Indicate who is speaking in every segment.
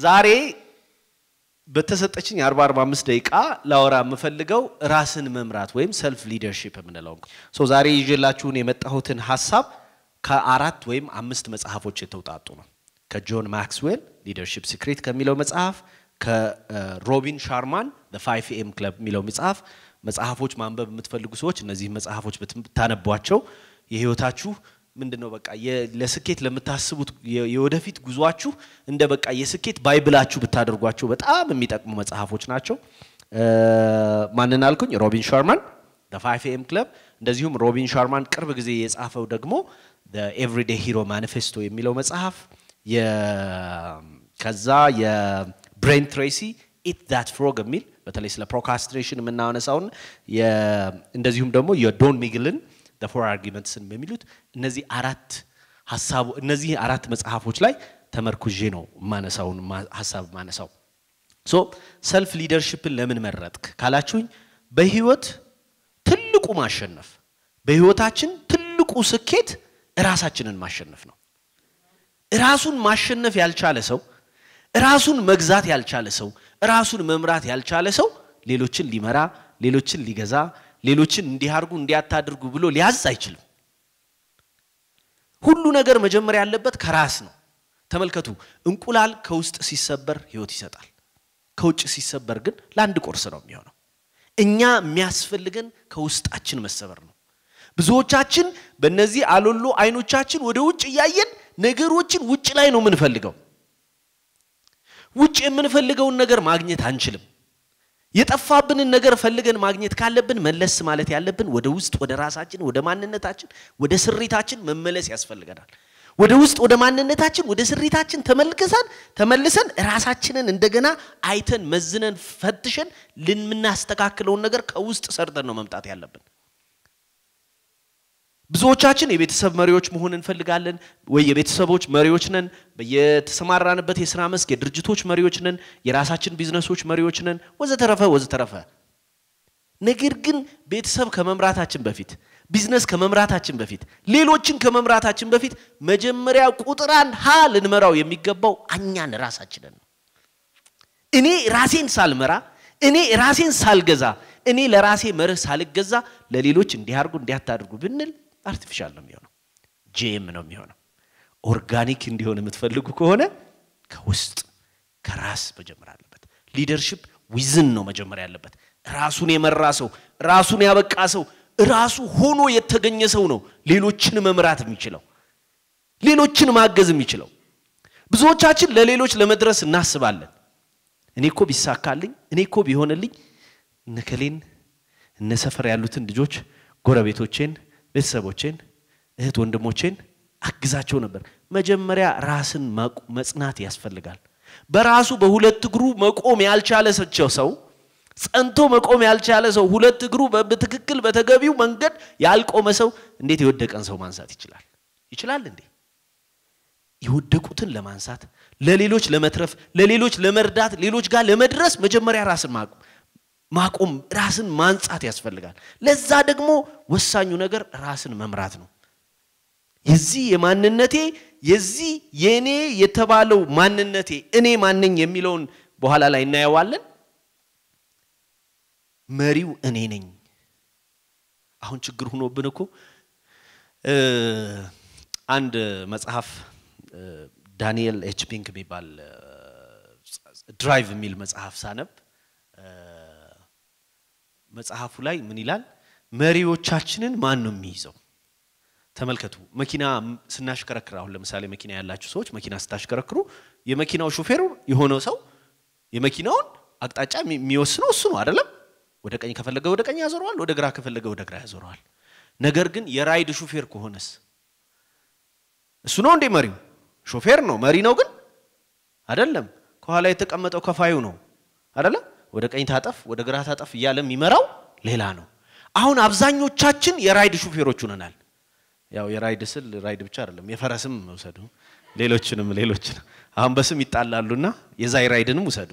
Speaker 1: ዛሬ በተሰጠችኝ 40 45 ደቂቃ ላወራ የምፈልገው ራስን መምራት ወይም ሰልፍ ሊደርሺፕ የምንለው ሶ ዛሬ ይዤላችሁን የመጣሁትን ሀሳብ ከአራት ወይም አምስት መጽሐፎች የተውጣጡ ነው። ከጆን ማክስዌል ሊደርሺፕ ሲክሬት ከሚለው መጽሐፍ፣ ከሮቢን ሻርማን ፋይቭ ኤም ክለብ የሚለው መጽሐፍ መጽሐፎች ማንበብ የምትፈልጉ ሰዎች እነዚህ መጽሐፎች ብታነቧቸው የህይወታችሁ ምንድን ነው በቃ ለስኬት ለምታስቡት የወደፊት ጉዟችሁ እንደ በቃ የስኬት ባይብላችሁ ብታደርጓቸው በጣም የሚጠቅሙ መጽሐፎች ናቸው። ማንን አልኩኝ? ሮቢን ሻርማን ፋይቭ ኤም ክለብ። እንደዚሁም ሮቢን ሻርማን ቅርብ ጊዜ የጻፈው ደግሞ ኤቭሪዴ ሂሮ ማኒፌስቶ የሚለው መጽሐፍ፣ ከዛ የብሬን ትሬሲ ኢት ዛት ፍሮግ የሚል በተለይ ስለ ፕሮካስትሬሽን የምናነሳውን እንደዚሁም ደግሞ የዶን ሚግልን ፎር አርጊመንትስን በሚሉት እነዚህ አራት ሀሳቡ እነዚህ አራት መጽሐፎች ላይ ተመርኩዤ ነው ማነሳውን ሀሳብ ማነሳው። ሶ ሰልፍ ሊደርሽፕን ለምን መረጥክ ካላችሁኝ በህይወት ትልቁ ማሸነፍ በህይወታችን ትልቁ ስኬት ራሳችንን ማሸነፍ ነው። ራሱን ማሸነፍ ያልቻለ ሰው፣ ራሱን መግዛት ያልቻለ ሰው፣ ራሱን መምራት ያልቻለ ሰው ሌሎችን ሊመራ ሌሎችን ሊገዛ ሌሎችን እንዲያርጉ እንዲያታድርጉ ብሎ ሊያዝ አይችልም። ሁሉ ነገር መጀመሪያ ያለበት ከራስ ነው። ተመልከቱ፣ እንቁላል ከውስጥ ሲሰበር ህይወት ይሰጣል። ከውጭ ሲሰበር ግን ለአንድ ቁርስ ነው የሚሆነው። እኛ የሚያስፈልገን ከውስጣችን መሰበር ነው። ብዙዎቻችን በእነዚህ አሎሎ አይኖቻችን ወደ ውጭ እያየን ነገሮችን ውጭ ላይ ነው የምንፈልገው። ውጭ የምንፈልገውን ነገር ማግኘት አንችልም። የጠፋብንን ነገር ፈልገን ማግኘት ካለብን መለስ ማለት ያለብን ወደ ውስጥ ወደ ራሳችን ወደ ማንነታችን ወደ ስሪታችን መመለስ ያስፈልገናል። ወደ ውስጥ ወደ ማንነታችን ወደ ስሪታችን ተመልክሰን ተመልሰን ራሳችንን እንደገና አይተን መዝነን ፈትሸን ልምናስተካክለውን ነገር ከውስጥ ሰርተን ነው መምጣት ያለብን። ብዙዎቻችን የቤተሰብ መሪዎች መሆን እንፈልጋለን ወይ የቤተሰቦች መሪዎች ነን። በየተሰማራንበት የስራ መስክ የድርጅቶች መሪዎች ነን፣ የራሳችን ቢዝነሶች መሪዎች ነን፣ ወዘተረፈ ወዘተረፈ። ነገር ግን ቤተሰብ ከመምራታችን በፊት ቢዝነስ ከመምራታችን በፊት ሌሎችን ከመምራታችን በፊት መጀመሪያ ቁጥር አንድ ሀ ልንመራው የሚገባው እኛን ራሳችንን ነው። እኔ ራሴን ሳልመራ እኔ ራሴን ሳልገዛ እኔ ለራሴ መርህ ሳልገዛ ለሌሎች እንዲያርጉ እንዲያታድርጉ ብንል አርቲፊሻል ነው የሚሆነው፣ ጄም ነው የሚሆነው። ኦርጋኒክ እንዲሆን የምትፈልጉ ከሆነ ከውስጥ ከራስ መጀመር አለበት። ሊደርሽፕ ዊዝን ነው መጀመር ያለበት። ራሱን የመራ ሰው፣ ራሱን ያበቃ ሰው፣ ራሱ ሆኖ የተገኘ ሰው ነው ሌሎችን መምራት የሚችለው፣ ሌሎችን ማገዝ የሚችለው። ብዙዎቻችን ለሌሎች ለመድረስ እናስባለን። እኔ እኮ ቢሳካልኝ፣ እኔ እኮ ቢሆንልኝ እነከሌን እነ ሰፈር ያሉትን ልጆች ጎረቤቶቼን ቤተሰቦቼን እህት ወንድሞቼን አግዛቸው ነበር። መጀመሪያ ራስን መጽናት ያስፈልጋል። በራሱ በሁለት እግሩ መቆም ያልቻለ ሰው ጸንቶ መቆም ያልቻለ ሰው ሁለት እግሩ በትክክል በተገቢው መንገድ ያልቆመ ሰው እንዴት የወደቀን ሰው ማንሳት ይችላል? ይችላል እንዴ? የወደቁትን ለማንሳት ለሌሎች ለመትረፍ ለሌሎች ለመርዳት ሌሎች ጋር ለመድረስ መጀመሪያ ራስን ማቆም ማቆም ራስን ማንጻት ያስፈልጋል። ለዛ ደግሞ ወሳኙ ነገር ራስን መምራት ነው። የዚህ የማንነቴ የዚህ የእኔ የተባለው ማንነቴ እኔ ማነኝ የሚለውን በኋላ ላይ እናየዋለን። መሪው እኔ ነኝ። አሁን ችግር ሆኖብን እኮ አንድ መጽሐፍ ዳንኤል ኤች ፒንክ የሚባል ድራይቭ የሚል መጽሐፍ ሳነብ መጽሐፉ ላይ ምን ይላል? መሪዎቻችንን ማን ነው የሚይዘው? ተመልከቱ። መኪና ስናሽከረክር፣ አሁን ለምሳሌ መኪና ያላችሁ ሰዎች መኪና ስታሽከረክሩ የመኪናው ሹፌሩ የሆነው ሰው የመኪናውን አቅጣጫ የሚወስነው እሱ ነው አይደለም? ወደ ቀኝ ከፈለገ ወደ ቀኝ ያዞረዋል፣ ወደ ግራ ከፈለገ ወደ ግራ ያዞረዋል። ነገር ግን የራይድ ሹፌር ከሆነስ እሱ ነው እንዴ መሪው? ሾፌር ነው መሪ ነው ግን አይደለም። ከኋላ የተቀመጠው ከፋዩ ነው አይደለም? ወደ ቀኝ ታጠፍ ወደ ግራ ታጠፍ እያለ የሚመራው ሌላ ነው። አሁን አብዛኞቻችን የራይድ ሹፌሮች ሆነናል። ያው የራይድ ስል ራይድ ብቻ አይደለም የፈረስም ውሰዱ፣ ሌሎችንም ሌሎችን አሁን በስም ይጣላሉና የዛይ ራይድንም ውሰዱ።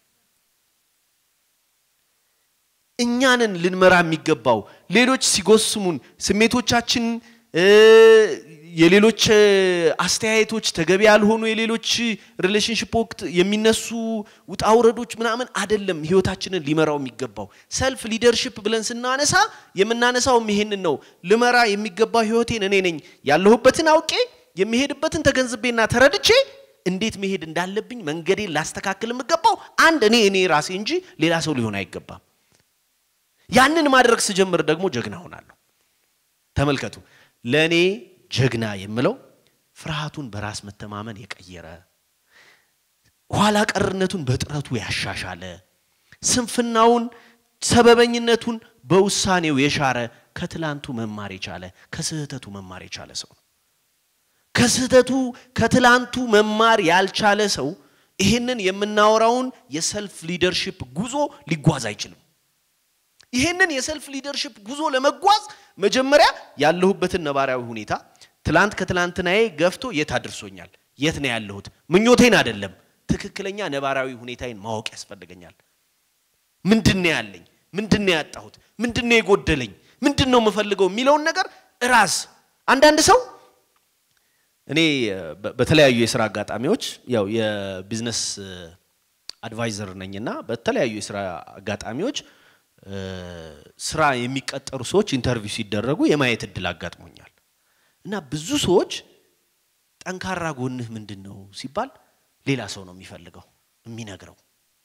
Speaker 1: እኛንን ልንመራ የሚገባው ሌሎች ሲጎስሙን ስሜቶቻችን የሌሎች አስተያየቶች ተገቢ ያልሆኑ የሌሎች ሪሌሽንሽፕ ወቅት የሚነሱ ውጣ ውረዶች ምናምን አይደለም ህይወታችንን ሊመራው የሚገባው። ሰልፍ ሊደርሽፕ ብለን ስናነሳ የምናነሳውም ይሄንን ነው። ልመራ የሚገባው ህይወቴን እኔ ነኝ። ያለሁበትን አውቄ የሚሄድበትን ተገንዝቤና ተረድቼ እንዴት መሄድ እንዳለብኝ መንገዴን ላስተካክል የምገባው አንድ እኔ እኔ ራሴ እንጂ ሌላ ሰው ሊሆን አይገባም። ያንን ማድረግ ስጀምር ደግሞ ጀግና ሆናለሁ። ተመልከቱ፣ ለእኔ ጀግና የምለው ፍርሃቱን በራስ መተማመን የቀየረ ኋላ ቀርነቱን በጥረቱ ያሻሻለ ስንፍናውን ሰበበኝነቱን በውሳኔው የሻረ ከትላንቱ መማር የቻለ ከስህተቱ መማር የቻለ ሰው ነው። ከስህተቱ ከትላንቱ መማር ያልቻለ ሰው ይህንን የምናወራውን የሰልፍ ሊደርሽፕ ጉዞ ሊጓዝ አይችልም። ይህንን የሰልፍ ሊደርሽፕ ጉዞ ለመጓዝ መጀመሪያ ያለሁበትን ነባራዊ ሁኔታ ትላንት ከትላንትናዬ ገፍቶ የት አድርሶኛል? የት ነው ያለሁት? ምኞቴን አይደለም፣ ትክክለኛ ነባራዊ ሁኔታዬን ማወቅ ያስፈልገኛል። ምንድን ነው ያለኝ? ምንድን ነው ያጣሁት? ምንድን ነው የጎደለኝ? ምንድን ነው የምፈልገው የሚለውን ነገር ራስ አንዳንድ ሰው እኔ በተለያዩ የስራ አጋጣሚዎች ያው የቢዝነስ አድቫይዘር ነኝና በተለያዩ የስራ አጋጣሚዎች ስራ የሚቀጠሩ ሰዎች ኢንተርቪው ሲደረጉ የማየት እድል አጋጥሞኛል እና ብዙ ሰዎች ጠንካራ ጎንህ ምንድን ነው ሲባል ሌላ ሰው ነው የሚፈልገው የሚነግረው።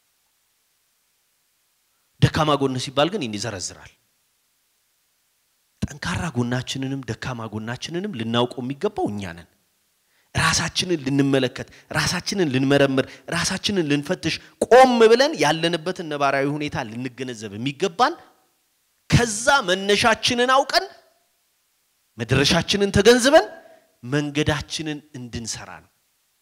Speaker 1: ደካማ ጎንህ ሲባል ግን ይዘረዝራል። ጠንካራ ጎናችንንም ደካማ ጎናችንንም ልናውቀው የሚገባው እኛ ነን። ራሳችንን ልንመለከት፣ ራሳችንን ልንመረምር፣ ራሳችንን ልንፈትሽ፣ ቆም ብለን ያለንበትን ነባራዊ ሁኔታ ልንገነዘብ የሚገባን ከዛ መነሻችንን አውቀን መድረሻችንን ተገንዝበን መንገዳችንን እንድንሰራ ነው።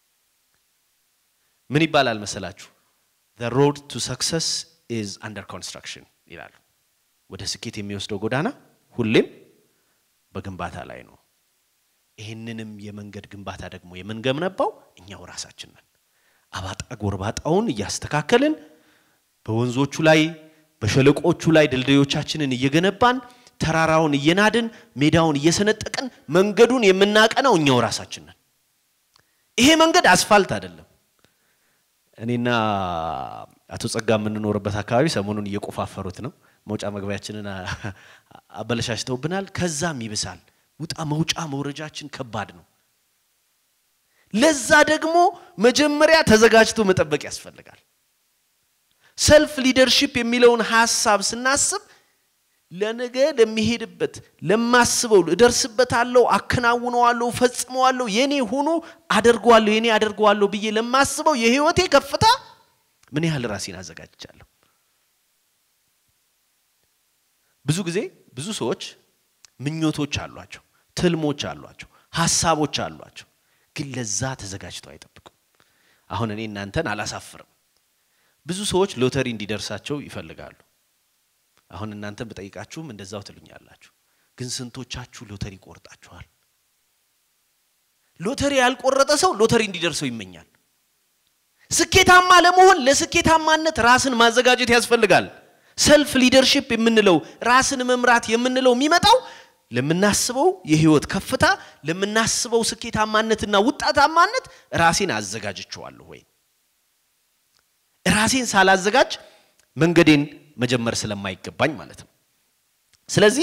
Speaker 1: ምን ይባላል መሰላችሁ? the road to success is under construction ይላሉ። ወደ ስኬት የሚወስደው ጎዳና ሁሌም በግንባታ ላይ ነው። ይህንንም የመንገድ ግንባታ ደግሞ የምንገነባው እኛው ራሳችን ነን። አባጣ ጎርባጣውን እያስተካከልን በወንዞቹ ላይ በሸለቆቹ ላይ ድልድዮቻችንን እየገነባን ተራራውን እየናድን ሜዳውን እየሰነጠቅን መንገዱን የምናቀነው እኛው ራሳችን ነን። ይሄ መንገድ አስፋልት አይደለም። እኔና አቶ ጸጋ የምንኖርበት አካባቢ ሰሞኑን እየቆፋፈሩት ነው። መውጫ መግቢያችንን አበለሻሽተውብናል። ከዛም ይብሳል። ውጣ መውጫ መውረጃችን ከባድ ነው። ለዛ ደግሞ መጀመሪያ ተዘጋጅቶ መጠበቅ ያስፈልጋል። ሰልፍ ሊደርሺፕ የሚለውን ሀሳብ ስናስብ ለነገ ለሚሄድበት ለማስበው እደርስበታለሁ፣ አከናውነዋለሁ፣ ፈጽመዋለሁ፣ የኔ ሆኖ አደርገዋለሁ፣ የኔ አደርገዋለሁ ብዬ ለማስበው የህይወቴ ከፍታ ምን ያህል ራሴን አዘጋጅቻለሁ? ብዙ ጊዜ ብዙ ሰዎች ምኞቶች አሏቸው፣ ትልሞች አሏቸው፣ ሀሳቦች አሏቸው። ግን ለዛ ተዘጋጅተው አይጠብቁም። አሁን እኔ እናንተን አላሳፍርም። ብዙ ሰዎች ሎተሪ እንዲደርሳቸው ይፈልጋሉ። አሁን እናንተን ብጠይቃችሁም እንደዛው ትሉኛላችሁ። ግን ስንቶቻችሁ ሎተሪ ቆርጣችኋል? ሎተሪ ያልቆረጠ ሰው ሎተሪ እንዲደርሰው ይመኛል። ስኬታማ ለመሆን ለስኬታማነት ራስን ማዘጋጀት ያስፈልጋል። ሰልፍ ሊደርሺፕ የምንለው ራስን መምራት የምንለው የሚመጣው ለምናስበው የህይወት ከፍታ ለምናስበው ስኬታማነትና ውጣታማነት ራሴን አዘጋጅቸዋለሁ ወይ? ራሴን ሳላዘጋጅ መንገዴን መጀመር ስለማይገባኝ ማለት ነው። ስለዚህ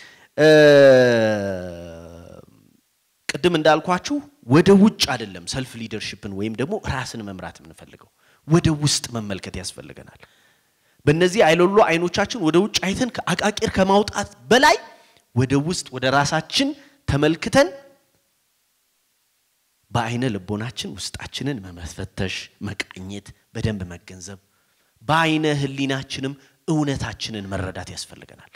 Speaker 1: ቅድም እንዳልኳችሁ ወደ ውጭ አይደለም ሰልፍ ሊደርሺፕን ወይም ደግሞ ራስን መምራት የምንፈልገው ወደ ውስጥ መመልከት ያስፈልገናል። በእነዚህ አይሎሎ አይኖቻችን ወደ ውጭ አይተን አቃቂር ከማውጣት በላይ ወደ ውስጥ ወደ ራሳችን ተመልክተን በአይነ ልቦናችን ውስጣችንን መመፈተሽ፣ መቃኘት፣ በደንብ መገንዘብ፣ በአይነ ህሊናችንም እውነታችንን መረዳት ያስፈልገናል።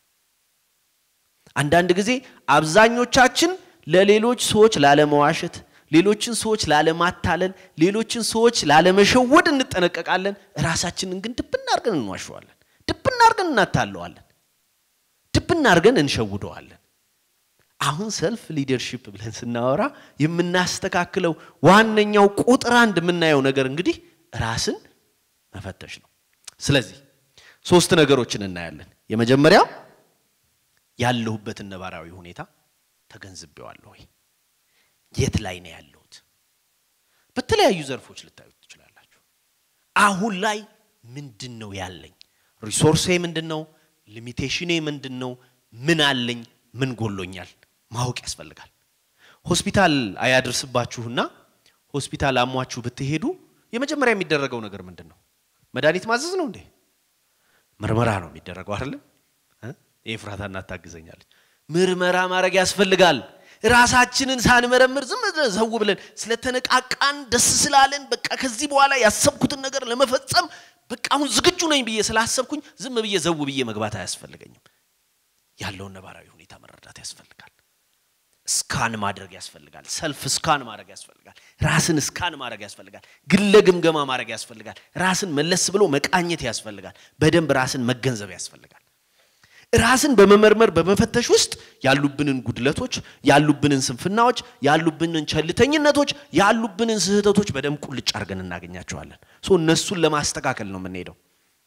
Speaker 1: አንዳንድ ጊዜ አብዛኞቻችን ለሌሎች ሰዎች ላለመዋሸት፣ ሌሎችን ሰዎች ላለማታለል፣ ሌሎችን ሰዎች ላለመሸወድ እንጠነቀቃለን። ራሳችንን ግን ድብና አድርገን እንዋሸዋለን፣ ድብና አድርገን እናታለዋለን፣ ድብና አድርገን እንሸውደዋለን። አሁን ሰልፍ ሊደርሺፕ ብለን ስናወራ የምናስተካክለው ዋነኛው ቁጥር አንድ የምናየው ነገር እንግዲህ ራስን መፈተሽ ነው። ስለዚህ ሶስት ነገሮችን እናያለን። የመጀመሪያው ያለሁበትን ነባራዊ ሁኔታ ተገንዝቤዋለሁ ወይ? የት ላይ ነው ያለሁት? በተለያዩ ዘርፎች ልታዩት ትችላላችሁ። አሁን ላይ ምንድን ነው ያለኝ? ሪሶርሴ ምንድን ነው? ሊሚቴሽኔ ምንድን ነው? ምን አለኝ? ምን ጎሎኛል? ማወቅ ያስፈልጋል። ሆስፒታል አያደርስባችሁና ሆስፒታል አሟችሁ ብትሄዱ የመጀመሪያ የሚደረገው ነገር ምንድን ነው? መድኃኒት ማዘዝ ነው እንዴ? ምርመራ ነው የሚደረገው አይደለም? ኤፍራታ እናት ታግዘኛለች። ምርመራ ማድረግ ያስፈልጋል። ራሳችንን ሳንመረምር ዝም ብለን ዘው ብለን ስለተነቃቃን ደስ ስላለን በቃ ከዚህ በኋላ ያሰብኩትን ነገር ለመፈጸም በቃ አሁን ዝግጁ ነኝ ብዬ ስላሰብኩኝ ዝም ብዬ ዘው ብዬ መግባት አያስፈልገኝም። ያለውን ነባራዊ ሁኔታ መረዳት ያስፈልጋል። ስካን ማድረግ ያስፈልጋል። ሰልፍ ስካን ማድረግ ያስፈልጋል። ራስን ስካን ማድረግ ያስፈልጋል። ግለ ግምገማ ማድረግ ያስፈልጋል። ራስን መለስ ብሎ መቃኘት ያስፈልጋል። በደንብ ራስን መገንዘብ ያስፈልጋል። ራስን በመመርመር በመፈተሽ ውስጥ ያሉብንን ጉድለቶች፣ ያሉብንን ስንፍናዎች፣ ያሉብንን ቸልተኝነቶች፣ ያሉብንን ስህተቶች በደንብ ቁልጭ አድርገን እናገኛቸዋለን። ሶ እነሱን ለማስተካከል ነው የምንሄደው።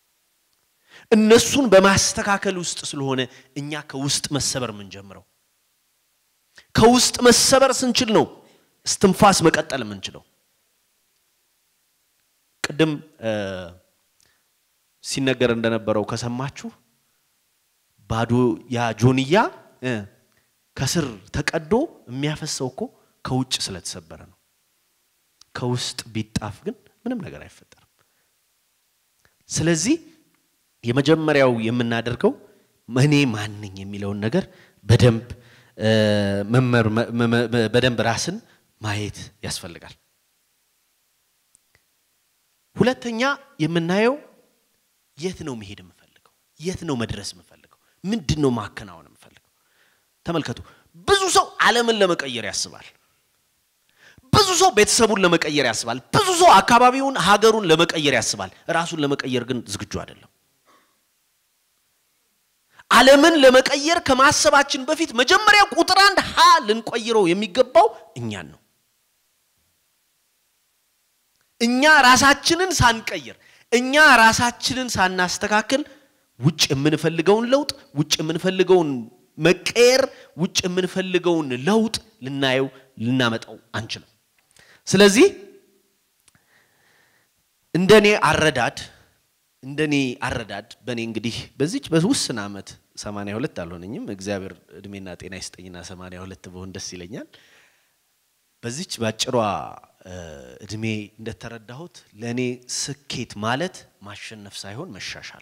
Speaker 1: እነሱን በማስተካከል ውስጥ ስለሆነ እኛ ከውስጥ መሰበር የምንጀምረው። ከውስጥ መሰበር ስንችል ነው እስትንፋስ መቀጠል የምንችለው። ቅድም ሲነገር እንደነበረው ከሰማችሁ ባዶ ያ ጆንያ ከስር ተቀዶ የሚያፈሰው እኮ ከውጭ ስለተሰበረ ነው። ከውስጥ ቢጣፍ ግን ምንም ነገር አይፈጠርም። ስለዚህ የመጀመሪያው የምናደርገው እኔ ማን ነኝ የሚለውን ነገር በደንብ በደንብ ራስን ማየት ያስፈልጋል። ሁለተኛ የምናየው የት ነው መሄድ የምፈልገው? የት ነው መድረስ የምፈልገው? ምንድን ነው ማከናወን የምፈልገው? ተመልከቱ። ብዙ ሰው ዓለምን ለመቀየር ያስባል። ብዙ ሰው ቤተሰቡን ለመቀየር ያስባል። ብዙ ሰው አካባቢውን፣ ሀገሩን ለመቀየር ያስባል። ራሱን ለመቀየር ግን ዝግጁ አይደለም። ዓለምን ለመቀየር ከማሰባችን በፊት መጀመሪያ ቁጥር አንድ ሀ ልንቆይረው የሚገባው እኛን ነው። እኛ ራሳችንን ሳንቀይር፣ እኛ ራሳችንን ሳናስተካክል ውጭ የምንፈልገውን ለውጥ፣ ውጭ የምንፈልገውን መቀየር፣ ውጭ የምንፈልገውን ለውጥ ልናየው ልናመጣው አንችልም። ስለዚህ እንደኔ አረዳድ እንደኔ አረዳድ በእኔ እንግዲህ በዚች በውስን ዓመት 82 አልሆነኝም። እግዚአብሔር እድሜና ጤና ይስጠኝና 82 በሆን ደስ ይለኛል። በዚች ባጭሯ እድሜ እንደተረዳሁት ለእኔ ስኬት ማለት ማሸነፍ ሳይሆን መሻሻል።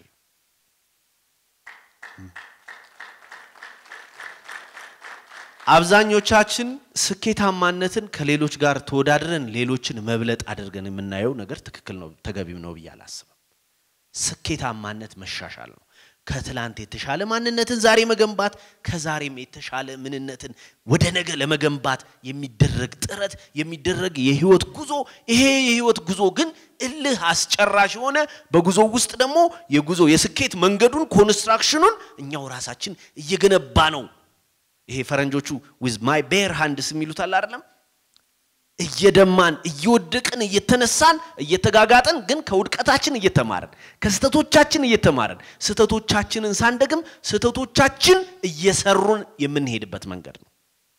Speaker 1: አብዛኞቻችን ስኬታማነትን ከሌሎች ጋር ተወዳድረን ሌሎችን መብለጥ አድርገን የምናየው ነገር ትክክል ነው፣ ተገቢም ነው ብዬ አላስብም። ስኬታማነት መሻሻል ነው። ከትላንት የተሻለ ማንነትን ዛሬ መገንባት፣ ከዛሬም የተሻለ ምንነትን ወደ ነገ ለመገንባት የሚደረግ ጥረት የሚደረግ የህይወት ጉዞ። ይሄ የህይወት ጉዞ ግን እልህ አስጨራሽ የሆነ በጉዞ ውስጥ ደግሞ የጉዞ የስኬት መንገዱን ኮንስትራክሽኑን እኛው ራሳችን እየገነባ ነው። ይሄ ፈረንጆቹ ዊዝ ማይ ቤር ሃንድስ የሚሉት አለ አይደለም? እየደማን እየወደቅን እየተነሳን እየተጋጋጥን ግን ከውድቀታችን እየተማርን ከስህተቶቻችን እየተማርን ስህተቶቻችንን ሳንደግም ስህተቶቻችን እየሰሩን የምንሄድበት መንገድ ነው።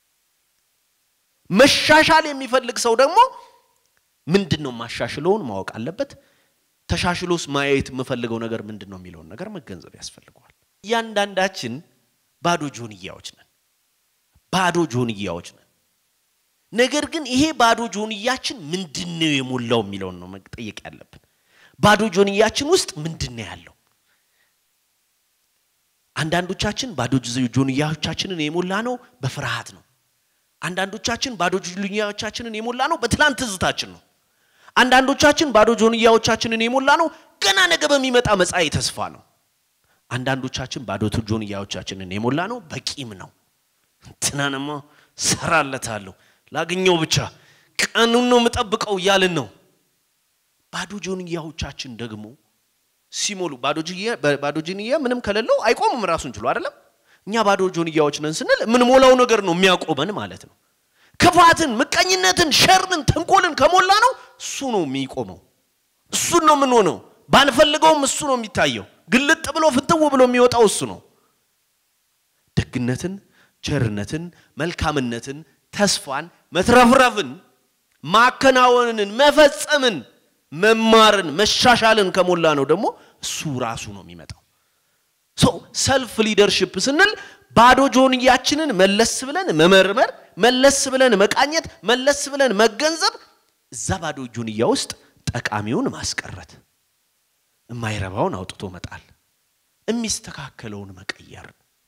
Speaker 1: መሻሻል የሚፈልግ ሰው ደግሞ ምንድን ነው ማሻሽለውን ማወቅ አለበት። ተሻሽሎስ ማየት የምፈልገው ነገር ምንድን ነው የሚለውን ነገር መገንዘብ ያስፈልገዋል። እያንዳንዳችን ባዶ ጆንያዎች ነን። ባዶ ጆንያዎች ነን። ነገር ግን ይሄ ባዶ ጆንያችን ምንድን ነው የሞላው የሚለውን ነው መጠየቅ ያለብን። ባዶ ጆንያችን ውስጥ ምንድን ነው ያለው? አንዳንዶቻችን ባዶ ጆንያዎቻችንን የሞላ ነው በፍርሃት ነው። አንዳንዶቻችን ባዶ ጆንያዎቻችንን የሞላ ነው በትላንት ትዝታችን ነው። አንዳንዶቻችን ባዶ ጆንያዎቻችንን የሞላ ነው ገና ነገ በሚመጣ መጻኢ ተስፋ ነው። አንዳንዶቻችን ባዶ ጆንያዎቻችንን የሞላ ነው በቂም ነው። እንትናንማ ሰራለታለሁ ላገኘው ብቻ ቀኑን ነው የምጠብቀው እያልን ነው። ባዶ ጆንያዎቻችን ደግሞ ሲሞሉ ባዶ ጆንያ ምንም ከሌለው አይቆምም ራሱን ችሎ አይደለም። እኛ ባዶ ጆንያዎች ነን ስንል የምንሞላው ነገር ነው የሚያቆመን ማለት ነው። ክፋትን፣ ምቀኝነትን፣ ሸርን፣ ተንኮልን ከሞላ ነው እሱ ነው የሚቆመው። እሱን ነው የምንሆነው። ባንፈልገውም እሱ ነው የሚታየው። ግልጥ ብሎ ፍትው ብሎ የሚወጣው እሱ ነው። ደግነትን ቸርነትን፣ መልካምነትን፣ ተስፋን፣ መትረፍረፍን፣ ማከናወንን፣ መፈጸምን፣ መማርን፣ መሻሻልን ከሞላ ነው ደግሞ እሱ ራሱ ነው የሚመጣው። ሰው ሰልፍ ሊደርሽፕ ስንል ባዶ ጆንያችንን መለስ ብለን መመርመር፣ መለስ ብለን መቃኘት፣ መለስ ብለን መገንዘብ፣ እዛ ባዶ ጆንያ ውስጥ ጠቃሚውን ማስቀረት፣ የማይረባውን አውጥቶ መጣል፣ የሚስተካከለውን መቀየር።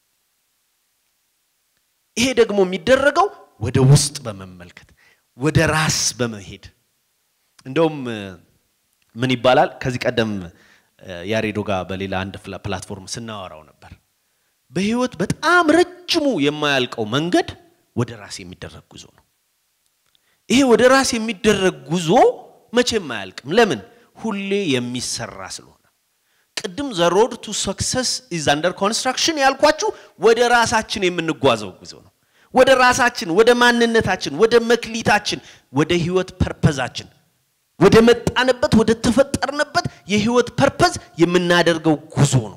Speaker 1: ይሄ ደግሞ የሚደረገው ወደ ውስጥ በመመልከት ወደ ራስ በመሄድ እንደውም ምን ይባላል ከዚህ ቀደም ያሬዶ ጋር በሌላ አንድ ፕላትፎርም ስናወራው ነበር። በህይወት በጣም ረጅሙ የማያልቀው መንገድ ወደ ራስ የሚደረግ ጉዞ ነው። ይሄ ወደ ራስ የሚደረግ ጉዞ መቼም አያልቅም። ለምን? ሁሌ የሚሰራ ስለሆነ። ቅድም ዘ ሮድ ቱ ሰክሰስ ኢዝ አንደር ኮንስትራክሽን ያልኳችሁ ወደ ራሳችን የምንጓዘው ጉዞ ነው። ወደ ራሳችን፣ ወደ ማንነታችን፣ ወደ መክሊታችን፣ ወደ ህይወት ፐርፐዛችን ወደ መጣንበት ወደ ተፈጠርንበት የህይወት ፐርፐዝ የምናደርገው ጉዞ ነው።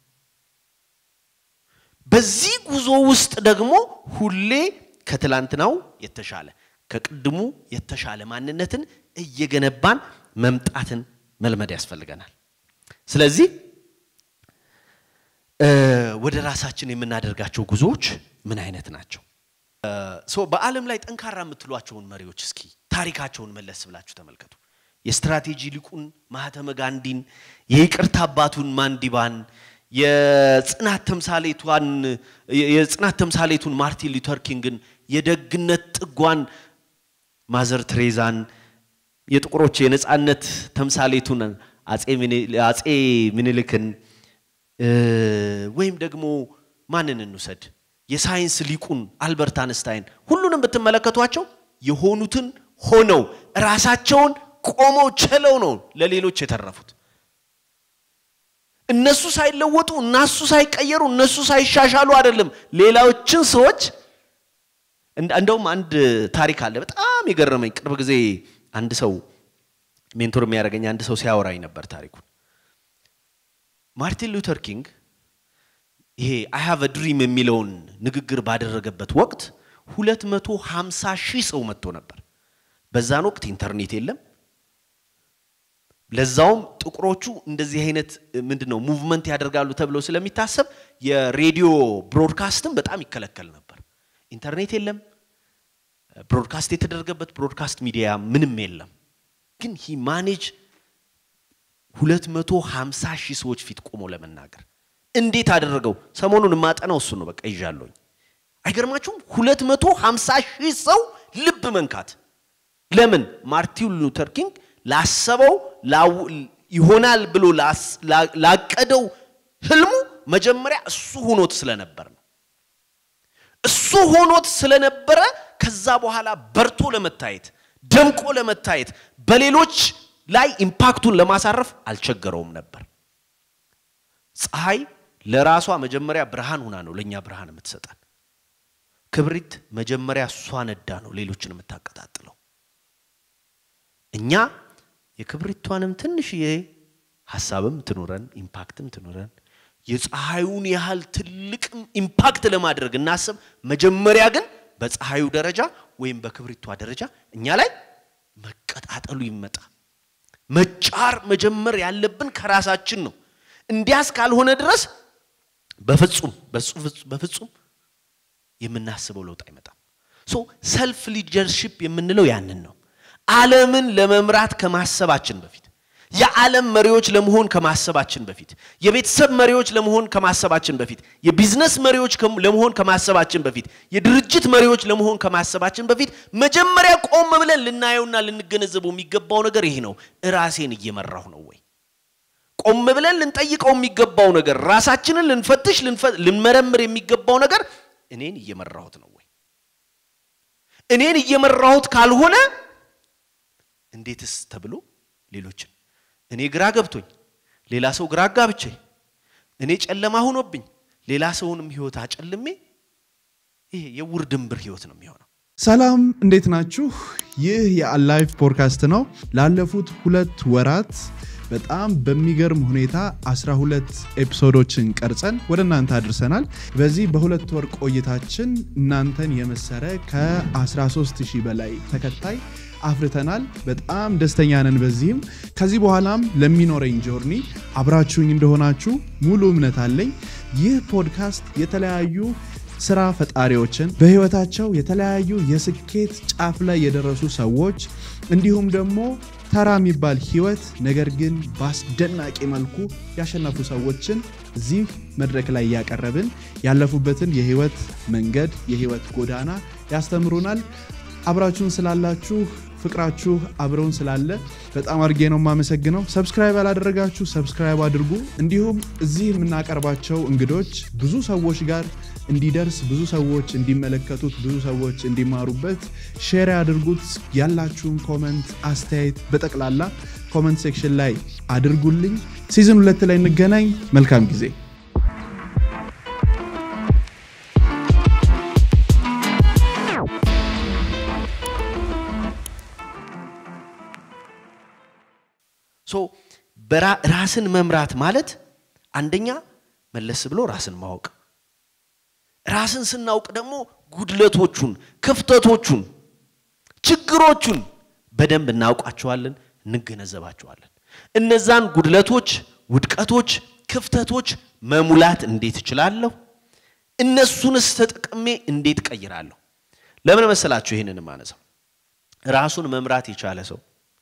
Speaker 1: በዚህ ጉዞ ውስጥ ደግሞ ሁሌ ከትላንትናው የተሻለ ከቅድሙ የተሻለ ማንነትን እየገነባን መምጣትን መልመድ ያስፈልገናል። ስለዚህ ወደ ራሳችን የምናደርጋቸው ጉዞዎች ምን አይነት ናቸው? በዓለም ላይ ጠንካራ የምትሏቸውን መሪዎች እስኪ ታሪካቸውን መለስ ብላችሁ ተመልከቱ። የስትራቴጂ ሊቁን ማህተመ ጋንዲን፣ የይቅርታ አባቱን ማንዲባን፣ የጽናት ተምሳሌቷን የጽናት ተምሳሌቱን ማርቲን ሉተር ኪንግን፣ የደግነት ጥጓን ማዘር ትሬዛን፣ የጥቁሮች የነፃነት ተምሳሌቱን አጼ ምኒልክን ወይም ደግሞ ማንን እንውሰድ? የሳይንስ ሊቁን አልበርት አንስታይን ሁሉንም ብትመለከቷቸው የሆኑትን ሆነው ራሳቸውን ቆመው ችለው ነው ለሌሎች የተረፉት። እነሱ ሳይለወጡ እነሱ ሳይቀየሩ እነሱ ሳይሻሻሉ አይደለም ሌላዎችን ሰዎች እንደውም አንድ ታሪክ አለ በጣም የገረመኝ ቅርብ ጊዜ አንድ ሰው ሜንቶር የሚያደርገኝ አንድ ሰው ሲያወራኝ ነበር ታሪኩን ማርቲን ሉተር ኪንግ ይሄ አይ ሃቭ ድሪም የሚለውን ንግግር ባደረገበት ወቅት 250 ሺህ ሰው መጥቶ ነበር በዛን ወቅት ኢንተርኔት የለም ለዛውም ጥቁሮቹ እንደዚህ አይነት ምንድን ነው ሙቭመንት ያደርጋሉ ተብሎ ስለሚታሰብ የሬዲዮ ብሮድካስትም በጣም ይከለከል ነበር። ኢንተርኔት የለም። ብሮድካስት የተደረገበት ብሮድካስት ሚዲያ ምንም የለም። ግን ሂ ማኔጅ 250 ሺህ ሰዎች ፊት ቆሞ ለመናገር እንዴት አደረገው? ሰሞኑን የማጠናው እሱ ነው። በቃ ይዣለሁኝ። አይገርማችሁም? 250 ሺህ ሰው ልብ መንካት። ለምን? ማርቲን ሉተር ኪንግ ላሰበው ይሆናል ብሎ ላቀደው ህልሙ መጀመሪያ እሱ ሆኖት ስለነበር ነው። እሱ ሆኖት ስለነበረ ከዛ በኋላ በርቶ ለመታየት ደምቆ ለመታየት በሌሎች ላይ ኢምፓክቱን ለማሳረፍ አልቸገረውም ነበር። ፀሐይ ለራሷ መጀመሪያ ብርሃን ሆና ነው ለእኛ ብርሃን የምትሰጠን። ክብሪት መጀመሪያ እሷ ነዳ ነው ሌሎችን የምታቀጣጥለው። እኛ የክብሪቷንም ትንሽዬ ሀሳብም ትኑረን ኢምፓክትም ትኑረን የፀሐዩን ያህል ትልቅም ኢምፓክት ለማድረግ እናስብ። መጀመሪያ ግን በፀሐዩ ደረጃ ወይም በክብሪቷ ደረጃ እኛ ላይ መቀጣጠሉ ይመጣ። መጫር መጀመር ያለብን ከራሳችን ነው። እንዲያስ ካልሆነ ድረስ በፍጹም በፍጹም የምናስበው ለውጥ አይመጣም። ሶ ሰልፍ ሊደርሺፕ የምንለው ያንን ነው። ዓለምን ለመምራት ከማሰባችን በፊት የዓለም መሪዎች ለመሆን ከማሰባችን በፊት የቤተሰብ መሪዎች ለመሆን ከማሰባችን በፊት የቢዝነስ መሪዎች ለመሆን ከማሰባችን በፊት የድርጅት መሪዎች ለመሆን ከማሰባችን በፊት መጀመሪያ ቆም ብለን ልናየውና ልንገነዘበው የሚገባው ነገር ይሄ ነው። ራሴን እየመራሁ ነው ወይ? ቆም ብለን ልንጠይቀው የሚገባው ነገር ራሳችንን ልንፈትሽ ልንመረምር የሚገባው ነገር እኔን እየመራሁት ነው ወይ? እኔን እየመራሁት ካልሆነ እንዴትስ ተብሎ ሌሎችን እኔ ግራ ገብቶኝ ሌላ ሰው ግራ አጋብቼ እኔ ጨለማ ሆኖብኝ ሌላ ሰውንም ህይወት አጨልሜ ይሄ የውር ድንብር ህይወት ነው የሚሆነው።
Speaker 2: ሰላም እንዴት ናችሁ? ይህ የአላይፍ ፖድካስት ነው። ላለፉት ሁለት ወራት በጣም በሚገርም ሁኔታ 12 ኤፒሶዶችን ቀርጸን ወደ እናንተ አድርሰናል። በዚህ በሁለት ወር ቆይታችን እናንተን የመሰረ ከ13 ሺህ በላይ ተከታይ አፍርተናል። በጣም ደስተኛ ነን። በዚህም ከዚህ በኋላም ለሚኖረኝ ጆርኒ አብራችሁኝ እንደሆናችሁ ሙሉ እምነት አለኝ። ይህ ፖድካስት የተለያዩ ስራ ፈጣሪዎችን በህይወታቸው የተለያዩ የስኬት ጫፍ ላይ የደረሱ ሰዎች እንዲሁም ደግሞ ተራ የሚባል ህይወት ነገር ግን በአስደናቂ መልኩ ያሸነፉ ሰዎችን እዚህ መድረክ ላይ እያቀረብን ያለፉበትን የህይወት መንገድ የህይወት ጎዳና ያስተምሩናል። አብራችሁን ስላላችሁ ፍቅራችሁ አብረውን ስላለ በጣም አድርጌ ነው የማመሰግነው። ሰብስክራይብ ያላደረጋችሁ ሰብስክራይብ አድርጉ። እንዲሁም እዚህ የምናቀርባቸው እንግዶች ብዙ ሰዎች ጋር እንዲደርስ ብዙ ሰዎች እንዲመለከቱት ብዙ ሰዎች እንዲማሩበት ሼር ያድርጉት። ያላችሁን ኮመንት፣ አስተያየት በጠቅላላ ኮመንት ሴክሽን ላይ አድርጉልኝ። ሲዝን ሁለት ላይ እንገናኝ። መልካም ጊዜ።
Speaker 1: ሶ ራስን መምራት ማለት አንደኛ መለስ ብሎ ራስን ማወቅ ራስን ስናውቅ ደግሞ ጉድለቶቹን፣ ክፍተቶቹን፣ ችግሮቹን በደንብ እናውቃቸዋለን፣ እንገነዘባቸዋለን። እነዛን ጉድለቶች፣ ውድቀቶች፣ ክፍተቶች መሙላት እንዴት እችላለሁ? እነሱንስ ተጠቅሜ እንዴት ቀይራለሁ? ለምን መሰላችሁ ይህንን ማነሳው? ራሱን መምራት የቻለ ሰው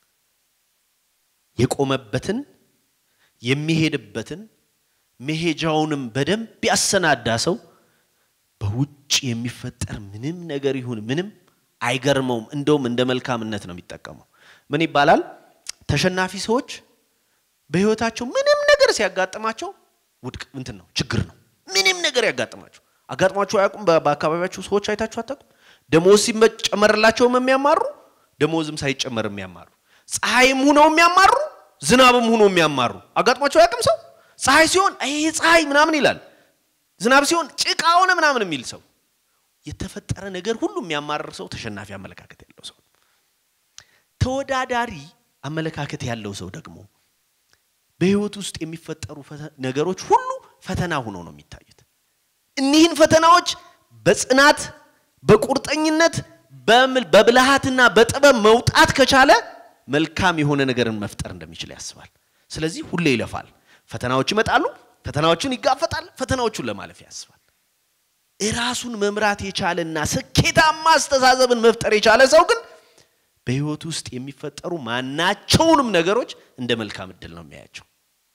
Speaker 1: የቆመበትን የሚሄድበትን መሄጃውንም በደንብ ያሰናዳ ሰው በውጭ የሚፈጠር ምንም ነገር ይሁን ምንም አይገርመውም። እንደውም እንደ መልካምነት ነው የሚጠቀመው። ምን ይባላል? ተሸናፊ ሰዎች በህይወታቸው ምንም ነገር ሲያጋጥማቸው ውድቅ እንትን ነው ችግር ነው። ምንም ነገር ያጋጥማቸው አጋጥሟቸው አያውቁም። በአካባቢያቸው ሰዎች አይታችሁ አታውቁም? ደሞዝ ሲጨመርላቸውም የሚያማሩ ደሞዝም ሳይጨመር የሚያማሩ ፀሐይም ሁነው የሚያማሩ ዝናብም ሁኖ የሚያማሩ አጋጥሟቸው አያውቅም? ሰው ፀሐይ ሲሆን ይሄ ፀሐይ ምናምን ይላል ዝናብ ሲሆን ጭቃ ሆነ ምናምን የሚል ሰው የተፈጠረ ነገር ሁሉ የሚያማርር ሰው ተሸናፊ አመለካከት ያለው ሰው። ተወዳዳሪ አመለካከት ያለው ሰው ደግሞ በህይወት ውስጥ የሚፈጠሩ ነገሮች ሁሉ ፈተና ሆኖ ነው የሚታዩት። እኒህን ፈተናዎች በጽናት በቁርጠኝነት በብልሃትና በጥበብ መውጣት ከቻለ መልካም የሆነ ነገርን መፍጠር እንደሚችል ያስባል። ስለዚህ ሁሌ ይለፋል። ፈተናዎች ይመጣሉ። ፈተናዎችን ይጋፈጣል። ፈተናዎቹን ለማለፍ ያስባል። ራሱን መምራት የቻለና ስኬታማ አስተሳሰብን መፍጠር የቻለ ሰው ግን በህይወት ውስጥ የሚፈጠሩ ማናቸውንም ነገሮች እንደ መልካም እድል ነው የሚያያቸው።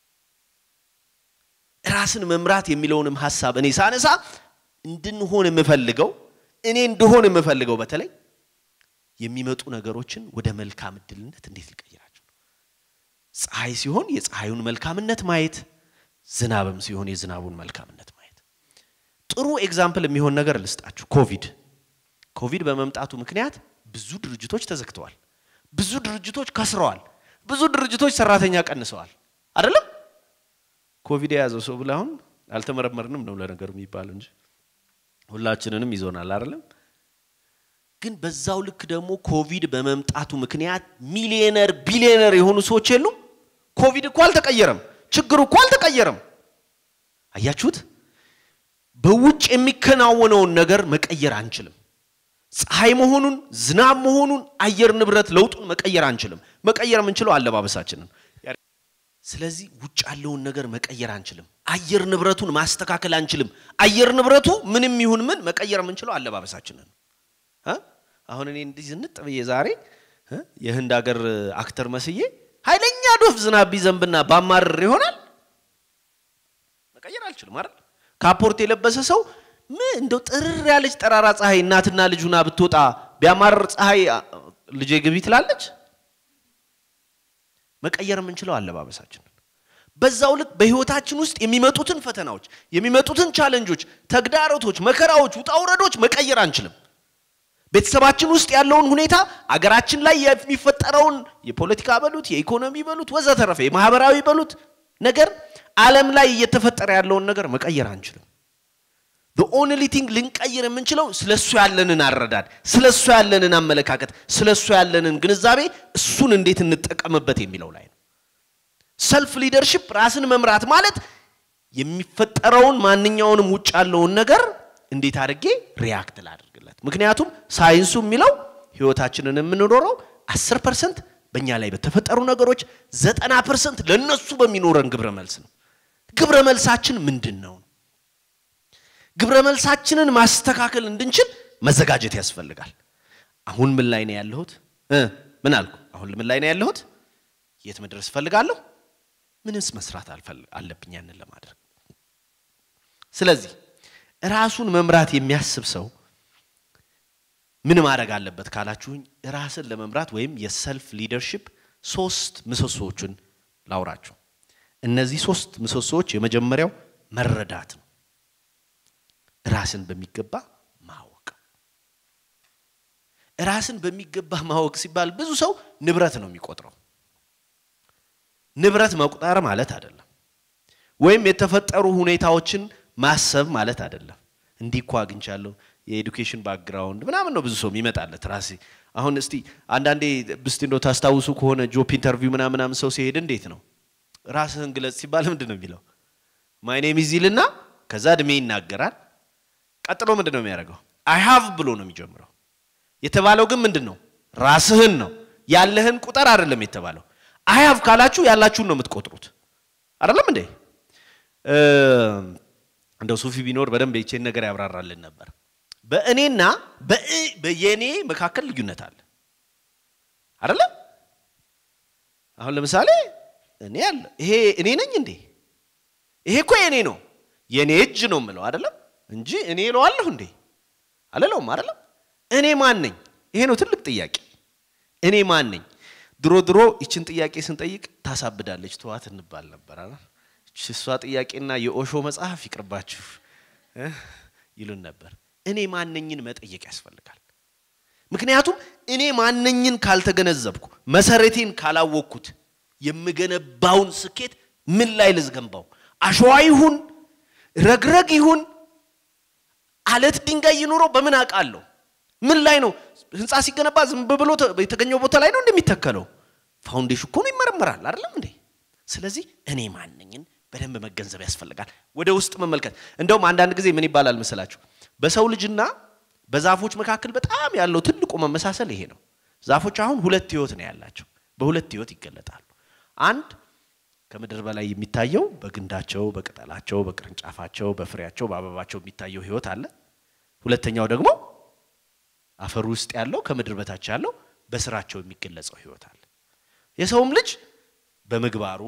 Speaker 1: ራስን መምራት የሚለውንም ሀሳብ እኔ ሳነሳ እንድንሆን የምፈልገው እኔ እንድሆን የምፈልገው በተለይ የሚመጡ ነገሮችን ወደ መልካም እድልነት እንዴት ልቀይራቸው ነው። ፀሐይ ሲሆን የፀሐዩን መልካምነት ማየት ዝናብም ሲሆን የዝናቡን መልካምነት ማየት። ጥሩ ኤግዛምፕል የሚሆን ነገር ልስጣችሁ። ኮቪድ ኮቪድ በመምጣቱ ምክንያት ብዙ ድርጅቶች ተዘግተዋል። ብዙ ድርጅቶች ከስረዋል። ብዙ ድርጅቶች ሰራተኛ ቀንሰዋል። አይደለም ኮቪድ የያዘው ሰው ብለህ አሁን አልተመረመርንም ነው ለነገሩ የሚባለው እንጂ ሁላችንንም ይዞናል። አይደለም ግን በዛው ልክ ደግሞ ኮቪድ በመምጣቱ ምክንያት ሚሊዮነር ቢሊዮነር የሆኑ ሰዎች የሉም። ኮቪድ እኮ አልተቀየረም። ችግሩ እኮ አልተቀየረም። አያችሁት? በውጭ የሚከናወነውን ነገር መቀየር አንችልም። ፀሐይ መሆኑን፣ ዝናብ መሆኑን፣ አየር ንብረት ለውጡን መቀየር አንችልም። መቀየር የምንችለው አለባበሳችንን። ስለዚህ ውጭ ያለውን ነገር መቀየር አንችልም። አየር ንብረቱን ማስተካከል አንችልም። አየር ንብረቱ ምንም ይሁን ምን መቀየር የምንችለው አለባበሳችንን። አሁን እኔ እንዲህ ዝንጥ ብዬ ዛሬ የህንድ ሀገር አክተር መስዬ ኃይለኛ ዶፍ ዝናብ ቢዘንብና ባማርር ይሆናል መቀየር አልችልም አይደል? ካፖርት የለበሰ ሰው ምን እንደው ጥርር ያለች ጠራራ ፀሐይ እናትና ልጁና ብትወጣ ቢያማርር ፀሐይ ልጄ ግቢ ትላለች። መቀየር የምንችለው አለባበሳችንን። በዛው ልክ በህይወታችን ውስጥ የሚመጡትን ፈተናዎች፣ የሚመጡትን ቻለንጆች፣ ተግዳሮቶች፣ መከራዎች፣ ውጣውረዶች መቀየር አንችልም። ቤተሰባችን ውስጥ ያለውን ሁኔታ አገራችን ላይ የሚፈጠረውን የፖለቲካ በሉት የኢኮኖሚ በሉት ወዘተረፈ የማህበራዊ በሉት ነገር ዓለም ላይ እየተፈጠረ ያለውን ነገር መቀየር አንችልም። ኦንሊ ቲንግ ልንቀይር የምንችለው ስለ እሱ ያለንን አረዳድ፣ ስለ እሱ ያለንን አመለካከት፣ ስለ እሱ ያለንን ግንዛቤ እሱን እንዴት እንጠቀምበት የሚለው ላይ ነው። ሰልፍ ሊደርሽፕ ራስን መምራት ማለት የሚፈጠረውን ማንኛውንም ውጭ ያለውን ነገር እንዴት አድርጌ ሪያክት ላድርግለት። ምክንያቱም ሳይንሱ የሚለው ህይወታችንን የምንኖረው አስር ፐርሰንት በእኛ ላይ በተፈጠሩ ነገሮች፣ ዘጠና ፐርሰንት ለእነሱ በሚኖረን ግብረ መልስ ነው። ግብረ መልሳችን ምንድን ነው? ግብረ መልሳችንን ማስተካከል እንድንችል መዘጋጀት ያስፈልጋል። አሁን ምን ላይ ነው ያለሁት? ምን አልኩ? አሁን ምን ላይ ነው ያለሁት? የት መድረስ እፈልጋለሁ? ምንስ መስራት አለብኝ ያንን ለማድረግ? ስለዚህ ራሱን መምራት የሚያስብ ሰው ምን ማድረግ አለበት ካላችሁኝ፣ ራስን ለመምራት ወይም የሰልፍ ሊደርሺፕ ሶስት ምሰሶዎችን ላውራችሁ። እነዚህ ሶስት ምሰሶዎች የመጀመሪያው መረዳት ነው። ራስን በሚገባ ማወቅ። ራስን በሚገባ ማወቅ ሲባል ብዙ ሰው ንብረት ነው የሚቆጥረው። ንብረት መቁጠር ማለት አይደለም። ወይም የተፈጠሩ ሁኔታዎችን ማሰብ ማለት አይደለም። እንዲህ እኮ አግኝቻለሁ የኤዱኬሽን ባክግራውንድ ምናምን ነው ብዙ ሰው የሚመጣለት ራሴ አሁን እስቲ አንዳንዴ ብስቲ እንደው ታስታውሱ ከሆነ ጆፕ ኢንተርቪው ምናምን ምናምን ሰው ሲሄድ እንዴት ነው ራስህን ግለጽ ሲባል ምንድን ነው የሚለው? ማይ ኔም ኢዝ ይልና ከዛ እድሜ ይናገራል። ቀጥሎ ምንድን ነው የሚያደርገው? አይ ሃቭ ብሎ ነው የሚጀምረው። የተባለው ግን ምንድን ነው? ራስህን ነው ያለህን ቁጥር አይደለም የተባለው። አይ ሃቭ ካላችሁ ያላችሁን ነው የምትቆጥሩት አይደለም እንዴ? እንደው ሱፊ ቢኖር በደንብ ይቼን ነገር ያብራራልን ነበር። በእኔና በየኔ መካከል ልዩነት አለ አይደለም? አሁን ለምሳሌ እኔ አለ ይሄ እኔ ነኝ እንዴ? ይሄ እኮ የኔ ነው የኔ እጅ ነው የምለው አይደለም እንጂ እኔ እለዋለሁ እንዴ? አልለውም አይደለም። እኔ ማን ነኝ? ይሄ ነው ትልቅ ጥያቄ። እኔ ማን ነኝ? ድሮ ድሮ ይችን ጥያቄ ስንጠይቅ ታሳብዳለች ተዋት እንባል ነበር አይደል? እሷ ጥያቄና የኦሾ መጽሐፍ ይቅርባችሁ ይሉን ነበር። እኔ ማነኝን መጠየቅ ያስፈልጋል። ምክንያቱም እኔ ማነኝን ካልተገነዘብኩ መሰረቴን ካላወቅኩት የምገነባውን ስኬት ምን ላይ ልዝገንባው? አሸዋ ይሁን ረግረግ ይሁን አለት ድንጋይ ይኑረው በምን አውቃለሁ? ምን ላይ ነው ህንፃ ሲገነባ ዝም ብሎ የተገኘው ቦታ ላይ ነው እንደሚተከለው? ፋውንዴሽን እኮ ነው ይመረመራል አይደለም እንዴ? ስለዚህ እኔ ማነኝን በደንብ መገንዘብ ያስፈልጋል። ወደ ውስጥ መመልከት። እንደውም አንዳንድ ጊዜ ምን ይባላል መሰላችሁ? በሰው ልጅና በዛፎች መካከል በጣም ያለው ትልቁ መመሳሰል ይሄ ነው። ዛፎች አሁን ሁለት ህይወት ነው ያላቸው፣ በሁለት ህይወት ይገለጣሉ። አንድ ከምድር በላይ የሚታየው በግንዳቸው፣ በቅጠላቸው፣ በቅርንጫፋቸው፣ በፍሬያቸው፣ በአበባቸው የሚታየው ህይወት አለ። ሁለተኛው ደግሞ አፈር ውስጥ ያለው ከምድር በታች ያለው በስራቸው የሚገለጸው ህይወት አለ። የሰውም ልጅ በምግባሩ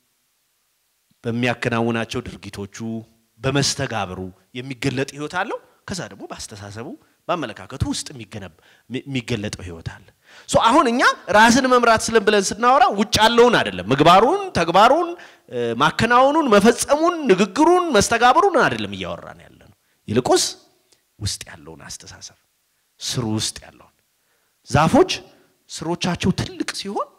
Speaker 1: በሚያከናውናቸው ድርጊቶቹ በመስተጋብሩ የሚገለጥ ህይወት አለው። ከዛ ደግሞ በአስተሳሰቡ በአመለካከቱ ውስጥ የሚገለጠው ህይወት አለ። ሶ አሁን እኛ ራስን መምራት ስለን ብለን ስናወራ ውጭ ያለውን አይደለም፣ ምግባሩን፣ ተግባሩን፣ ማከናወኑን፣ መፈጸሙን፣ ንግግሩን፣ መስተጋብሩን አይደለም እያወራን ያለ ነው። ይልቁስ ውስጥ ያለውን አስተሳሰብ ስሩ ውስጥ ያለውን ዛፎች ስሮቻቸው ትልቅ ሲሆን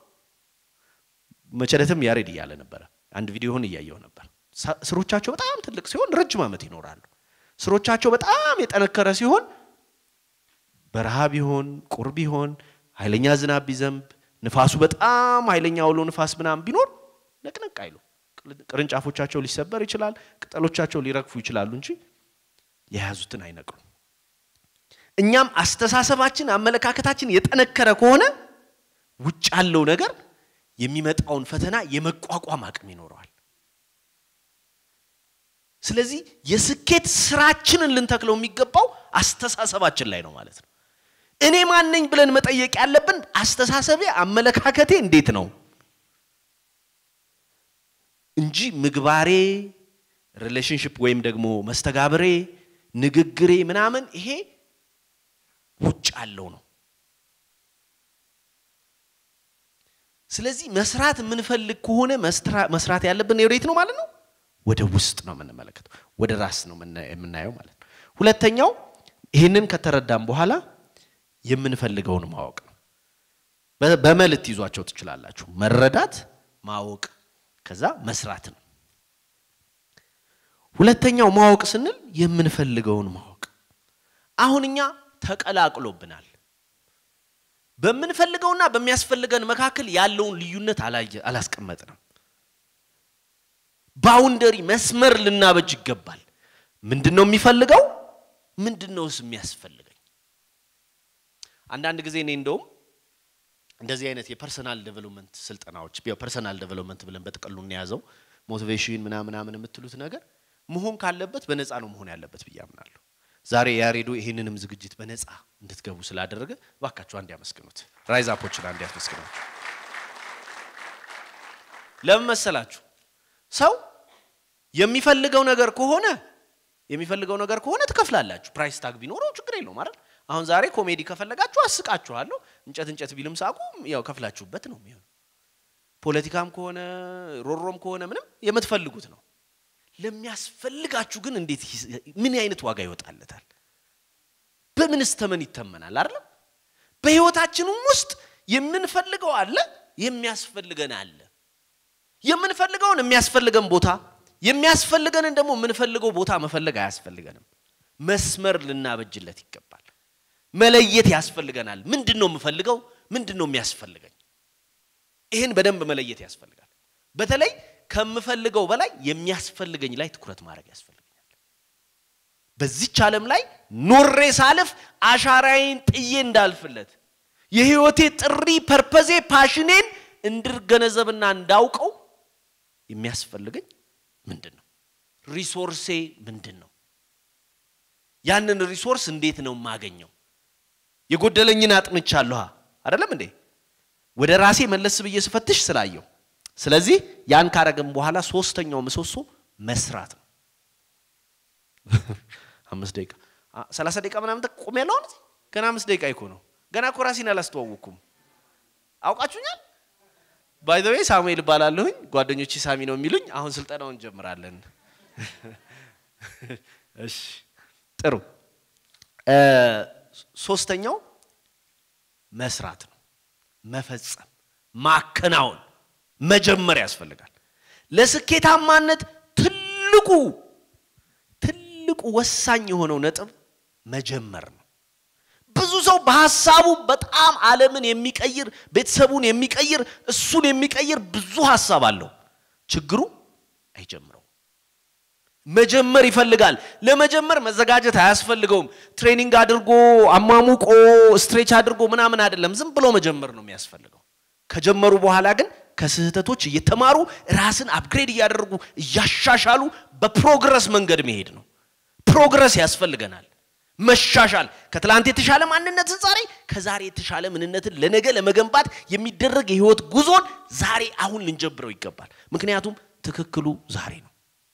Speaker 1: መቸለትም ያሬድ እያለ ነበረ። አንድ ቪዲዮውን እያየው ነበር። ስሮቻቸው በጣም ትልቅ ሲሆን ረጅም ዓመት ይኖራሉ። ስሮቻቸው በጣም የጠነከረ ሲሆን በረሃ ቢሆን ቁር ቢሆን ኃይለኛ ዝናብ ቢዘንብ ንፋሱ በጣም ኃይለኛ አውሎ ንፋስ ምናምን ቢኖር ነቅነቅ አይሉ። ቅርንጫፎቻቸው ሊሰበር ይችላል፣ ቅጠሎቻቸው ሊረግፉ ይችላሉ እንጂ የያዙትን አይነቅሉም። እኛም አስተሳሰባችን፣ አመለካከታችን የጠነከረ ከሆነ ውጭ ያለው ነገር የሚመጣውን ፈተና የመቋቋም አቅም ይኖረዋል። ስለዚህ የስኬት ስራችንን ልንተክለው የሚገባው አስተሳሰባችን ላይ ነው ማለት ነው። እኔ ማነኝ ብለን መጠየቅ ያለብን አስተሳሰቤ፣ አመለካከቴ እንዴት ነው እንጂ ምግባሬ፣ ሪሌሽንሽፕ ወይም ደግሞ መስተጋብሬ፣ ንግግሬ ምናምን ይሄ ውጭ ያለው ነው። ስለዚህ መስራት የምንፈልግ ከሆነ መስራት ያለብን ወዴት ነው ማለት ነው? ወደ ውስጥ ነው የምንመለከተው፣ ወደ ራስ ነው የምናየው ማለት ነው። ሁለተኛው ይህንን ከተረዳም በኋላ የምንፈልገውን ማወቅ ነው። በመልት ይዟቸው ትችላላችሁ። መረዳት፣ ማወቅ፣ ከዛ መስራት ነው። ሁለተኛው ማወቅ ስንል የምንፈልገውን ማወቅ። አሁን እኛ ተቀላቅሎብናል። በምንፈልገውና በሚያስፈልገን መካከል ያለውን ልዩነት አላስቀመጥንም። ባውንደሪ መስመር ልናበጅ ይገባል። ምንድን ነው የሚፈልገው? ምንድን ነውስ የሚያስፈልገኝ? አንዳንድ ጊዜ እኔ እንደውም እንደዚህ አይነት የፐርሰናል ዴቨሎፕመንት ስልጠናዎች ፐርሰናል ዴቨሎፕመንት ብለን በጥቅሉ እንያዘው ሞቲቬሽን ምናምን ምናምን የምትሉት ነገር መሆን ካለበት በነፃ ነው መሆን ያለበት ብዬ አምናለሁ። ዛሬ ያሬዶ ይህንንም ዝግጅት በነፃ እንድትገቡ ስላደረገ ባካችሁ አንድ ያመስግኑት። ራይዝ አፖችን አንድ ያመስግናችሁ። ለምን መሰላችሁ? ሰው የሚፈልገው ነገር ከሆነ የሚፈልገው ነገር ከሆነ ትከፍላላችሁ። ፕራይስ ታግ ቢኖረው ችግር የለውም አይደል? አሁን ዛሬ ኮሜዲ ከፈለጋችሁ አስቃችኋለሁ። እንጨት እንጨት ቢልም ሳቁ ያው ከፍላችሁበት ነው የሚሆነው። ፖለቲካም ከሆነ ሮሮም ከሆነ ምንም የምትፈልጉት ነው። ለሚያስፈልጋችሁ ግን እንዴት ምን አይነት ዋጋ ይወጣለታል? በምንስ ተመን ይተመናል? አይደለም በህይወታችንም ውስጥ የምንፈልገው አለ፣ የሚያስፈልገን አለ። የምንፈልገውን የሚያስፈልገን ቦታ የሚያስፈልገንን ደግሞ የምንፈልገው ቦታ መፈለግ አያስፈልገንም። መስመር ልናበጅለት ይገባል። መለየት ያስፈልገናል። ምንድን ነው የምፈልገው? ምንድን ነው የሚያስፈልገኝ? ይህን በደንብ መለየት ያስፈልጋል። በተለይ ከምፈልገው በላይ የሚያስፈልገኝ ላይ ትኩረት ማድረግ ያስፈልገኛል። በዚች ዓለም ላይ ኖሬ ሳልፍ አሻራዬን ጥዬ እንዳልፍለት የህይወቴ ጥሪ ፐርፐዜ ፓሽኔን እንድገነዘብና እንዳውቀው የሚያስፈልገኝ ምንድን ነው? ሪሶርሴ ምንድን ነው? ያንን ሪሶርስ እንዴት ነው የማገኘው? የጎደለኝን አጥንቻለሁ አይደለም እንዴ? ወደ ራሴ መለስ ብዬ ስፈትሽ ስላየው። ስለዚህ ያን ካረግም በኋላ ሶስተኛው ምሰሶ መስራት ነው። አምስት ደቂቃ ሰላሳ ደቂቃ ምናምን ቆም ያለው አሁን ገና አምስት ደቂቃ ይኮ ነው። ገና እኮ ራሴን አላስተዋወቅኩም። አውቃችሁኛል። ባይ ዘ ዌይ ሳሙኤል እባላለሁኝ። ጓደኞቼ ሳሚ ነው የሚሉኝ። አሁን ስልጠናውን እንጀምራለን። እሺ ጥሩ። ሶስተኛው መስራት ነው። መፈጸም፣ ማከናወን፣ መጀመር ያስፈልጋል። ለስኬታማነት ትልቁ ትልቁ ወሳኝ የሆነው ነጥብ መጀመር ነው። ብዙ ሰው በሀሳቡ በጣም ዓለምን የሚቀይር ቤተሰቡን የሚቀይር እሱን የሚቀይር ብዙ ሀሳብ አለው። ችግሩ አይጀምረው። መጀመር ይፈልጋል። ለመጀመር መዘጋጀት አያስፈልገውም። ትሬኒንግ አድርጎ አሟሙቆ ስትሬች አድርጎ ምናምን አይደለም። ዝም ብሎ መጀመር ነው የሚያስፈልገው። ከጀመሩ በኋላ ግን ከስህተቶች እየተማሩ ራስን አፕግሬድ እያደረጉ እያሻሻሉ በፕሮግረስ መንገድ መሄድ ነው። ፕሮግረስ ያስፈልገናል። መሻሻል ከትላንት የተሻለ ማንነትን ዛሬ ከዛሬ የተሻለ ምንነትን ለነገ ለመገንባት የሚደረግ የህይወት ጉዞን ዛሬ አሁን ልንጀብረው ይገባል። ምክንያቱም ትክክሉ ዛሬ ነው።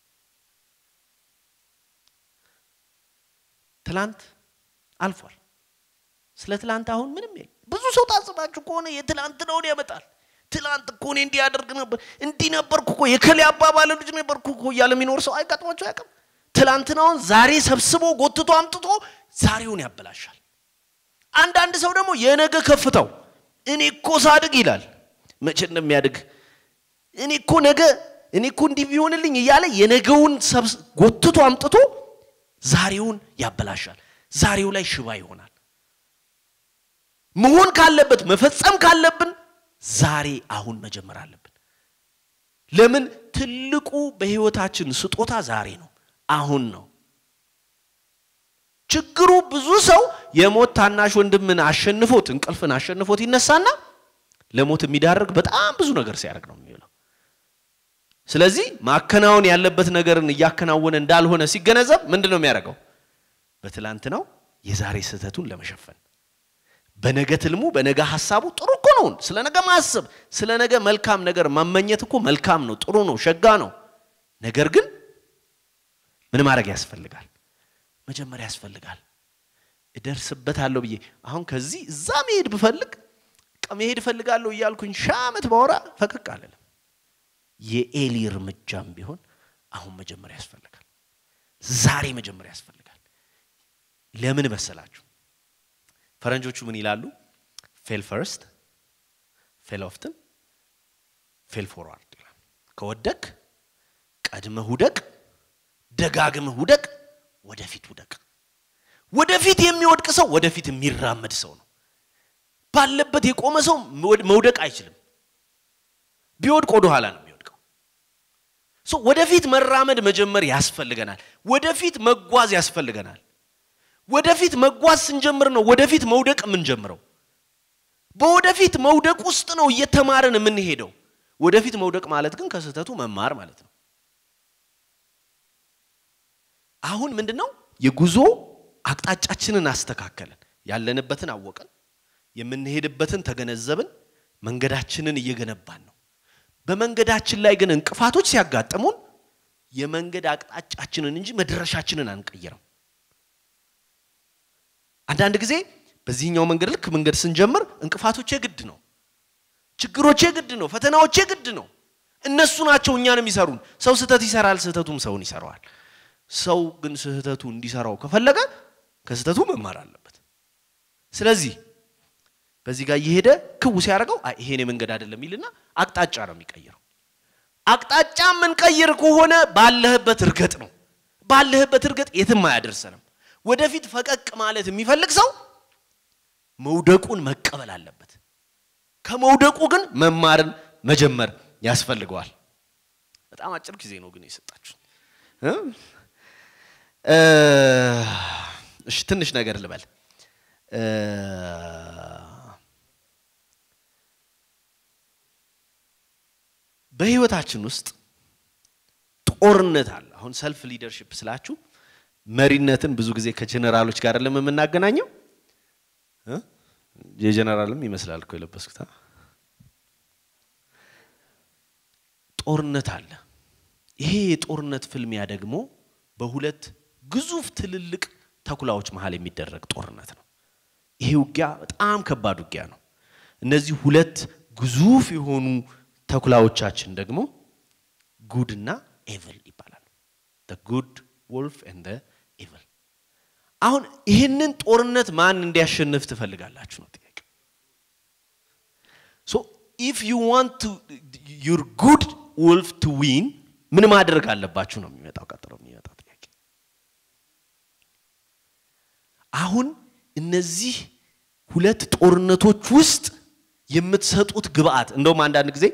Speaker 1: ትላንት አልፏል። ስለ ትላንት አሁን ምንም የለም። ብዙ ሰው ታዝባችሁ ከሆነ የትላንት ነውን ያመጣል። ትላንት እኮ እኔ እንዲህ ያደርግ ነበር፣ እንዲህ ነበርኩ እኮ የከሌ አባባለ ልጅ ነበርኩ እኮ እያለ የሚኖር ሰው አይጋጥሟቸው አያውቅም። ትላንትናውን ዛሬ ሰብስቦ ጎትቶ አምጥቶ ዛሬውን ያበላሻል። አንዳንድ ሰው ደግሞ የነገ ከፍታው እኔ እኮ ሳድግ ይላል። መቼ እንደሚያድግ እኔ እኮ ነገ እኔ እኮ እንዲህ ቢሆንልኝ እያለ የነገውን ጎትቶ አምጥቶ ዛሬውን ያበላሻል። ዛሬው ላይ ሽባ ይሆናል። መሆን ካለበት መፈጸም ካለብን ዛሬ አሁን መጀመር አለብን። ለምን ትልቁ በህይወታችን ስጦታ ዛሬ ነው፣ አሁን ነው። ችግሩ ብዙ ሰው የሞት ታናሽ ወንድምን አሸንፎት እንቅልፍን አሸንፎት ይነሳና ለሞት የሚዳርግ በጣም ብዙ ነገር ሲያደርግ ነው የሚውለው። ስለዚህ ማከናወን ያለበት ነገርን እያከናወነ እንዳልሆነ ሲገነዘብ ምንድን ነው የሚያደርገው? በትላንትናው የዛሬ ስህተቱን ለመሸፈን በነገ ትልሙ በነገ ሀሳቡ ጥሩ እኮ ነው። ስለ ነገ ማሰብ ስለ ነገ መልካም ነገር መመኘት እኮ መልካም ነው፣ ጥሩ ነው፣ ሸጋ ነው። ነገር ግን ምን ማድረግ ያስፈልጋል? መጀመሪያ ያስፈልጋል። እደርስበታለሁ ብዬ አሁን ከዚህ እዛ መሄድ ብፈልግ መሄድ እፈልጋለሁ እያልኩኝ ሺህ ዓመት ባወራ ፈቀቅ አልልም። የኤሊ እርምጃም ቢሆን አሁን መጀመሪያ ያስፈልጋል። ዛሬ መጀመሪያ ያስፈልጋል። ለምን መሰላችሁ? ፈረንጆቹ ምን ይላሉ? ፌል ፈርስት ፌል ኦፍትን ፌል ፎርዋርድ ይላል። ከወደቅ ቀድመህ ውደቅ፣ ደጋግመህ ውደቅ፣ ወደፊት ውደቅ። ወደፊት የሚወድቅ ሰው ወደፊት የሚራመድ ሰው ነው። ባለበት የቆመ ሰው መውደቅ አይችልም። ቢወድቅ ወደ ኋላ ነው የሚወድቀው። ሶ ወደፊት መራመድ መጀመር ያስፈልገናል። ወደፊት መጓዝ ያስፈልገናል። ወደፊት መጓዝ ስንጀምር ነው ወደፊት መውደቅ የምንጀምረው። በወደፊት መውደቅ ውስጥ ነው እየተማርን የምንሄደው። ወደፊት መውደቅ ማለት ግን ከስህተቱ መማር ማለት ነው። አሁን ምንድን ነው የጉዞ አቅጣጫችንን አስተካከልን፣ ያለንበትን አወቅን፣ የምንሄድበትን ተገነዘብን፣ መንገዳችንን እየገነባን ነው። በመንገዳችን ላይ ግን እንቅፋቶች ሲያጋጥሙን የመንገድ አቅጣጫችንን እንጂ መድረሻችንን አንቀይርም። አንዳንድ ጊዜ በዚህኛው መንገድ ልክ መንገድ ስንጀምር እንቅፋቶቼ ግድ ነው፣ ችግሮቼ ግድ ነው፣ ፈተናዎቼ ግድ ነው። እነሱ ናቸው እኛን የሚሰሩን። ሰው ስህተት ይሰራል፣ ስህተቱም ሰውን ይሰራዋል። ሰው ግን ስህተቱ እንዲሰራው ከፈለገ ከስህተቱ መማር አለበት። ስለዚህ በዚህ ጋር እየሄደ ክው ሲያደርገው አይ ይሄኔ መንገድ አይደለም ይልና አቅጣጫ ነው የሚቀይረው። አቅጣጫ የምንቀይር ከሆነ ባለህበት እርገጥ ነው። ባለህበት እርገጥ የትም አያደርሰንም። ወደፊት ፈቀቅ ማለት የሚፈልግ ሰው መውደቁን መቀበል አለበት። ከመውደቁ ግን መማርን መጀመር ያስፈልገዋል። በጣም አጭር ጊዜ ነው ግን የሰጣችሁ። እሺ ትንሽ ነገር ልበል። በህይወታችን ውስጥ ጦርነት አለ። አሁን ሰልፍ ሊደርሽፕ ስላችሁ መሪነትን ብዙ ጊዜ ከጀነራሎች ጋር አይደለም የምናገናኘው። የጀነራልም ይመስላል እኮ የለበስኩት። ጦርነት አለ። ይሄ የጦርነት ፍልሚያ ደግሞ በሁለት ግዙፍ ትልልቅ ተኩላዎች መሀል የሚደረግ ጦርነት ነው። ይሄ ውጊያ በጣም ከባድ ውጊያ ነው። እነዚህ ሁለት ግዙፍ የሆኑ ተኩላዎቻችን ደግሞ ጉድ እና ኤቭል ይባላሉ። ጉድ ወልፍ ኤንድ ኤቭል። አሁን ይህንን ጦርነት ማን እንዲያሸንፍ ትፈልጋላችሁ ነው ጥያቄ። ሶ ኢፍ ዩ ዋንት ዩር ጉድ ወልፍ ቱ ዊን ምን ማድረግ አለባችሁ ነው የሚመጣው ቀጥሎ የሚመጣው ጥያቄ። አሁን እነዚህ ሁለት ጦርነቶች ውስጥ የምትሰጡት ግብአት እንደውም አንዳንድ ጊዜ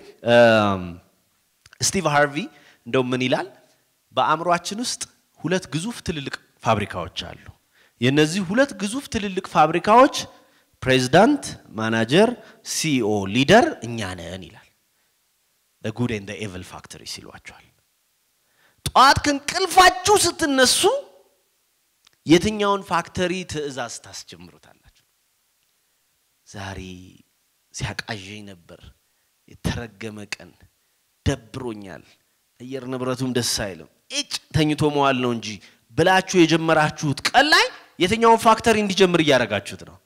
Speaker 1: ስቲቭ ሃርቪ እንደውም ምን ይላል፣ በአእምሯችን ውስጥ ሁለት ግዙፍ ትልልቅ ፋብሪካዎች አሉ። የነዚህ ሁለት ግዙፍ ትልልቅ ፋብሪካዎች ፕሬዚዳንት፣ ማናጀር፣ ሲኦ፣ ሊደር እኛ ነን ይላል። ጉድ ኤንድ ኤቭል ፋክተሪ ሲሏቸዋል። ጠዋት ከእንቅልፋችሁ ስትነሱ የትኛውን ፋክተሪ ትዕዛዝ ታስጀምሩታላችሁ? ዛሬ ሲያቃዠኝ ነበር፣ የተረገመ ቀን፣ ደብሮኛል፣ አየር ንብረቱም ደስ አይልም፣ እጭ ተኝቶ መዋል ነው እንጂ ብላችሁ የጀመራችሁት ቀን ላይ የትኛውን ፋክተሪ እንዲጀምር እያደረጋችሁት ነው?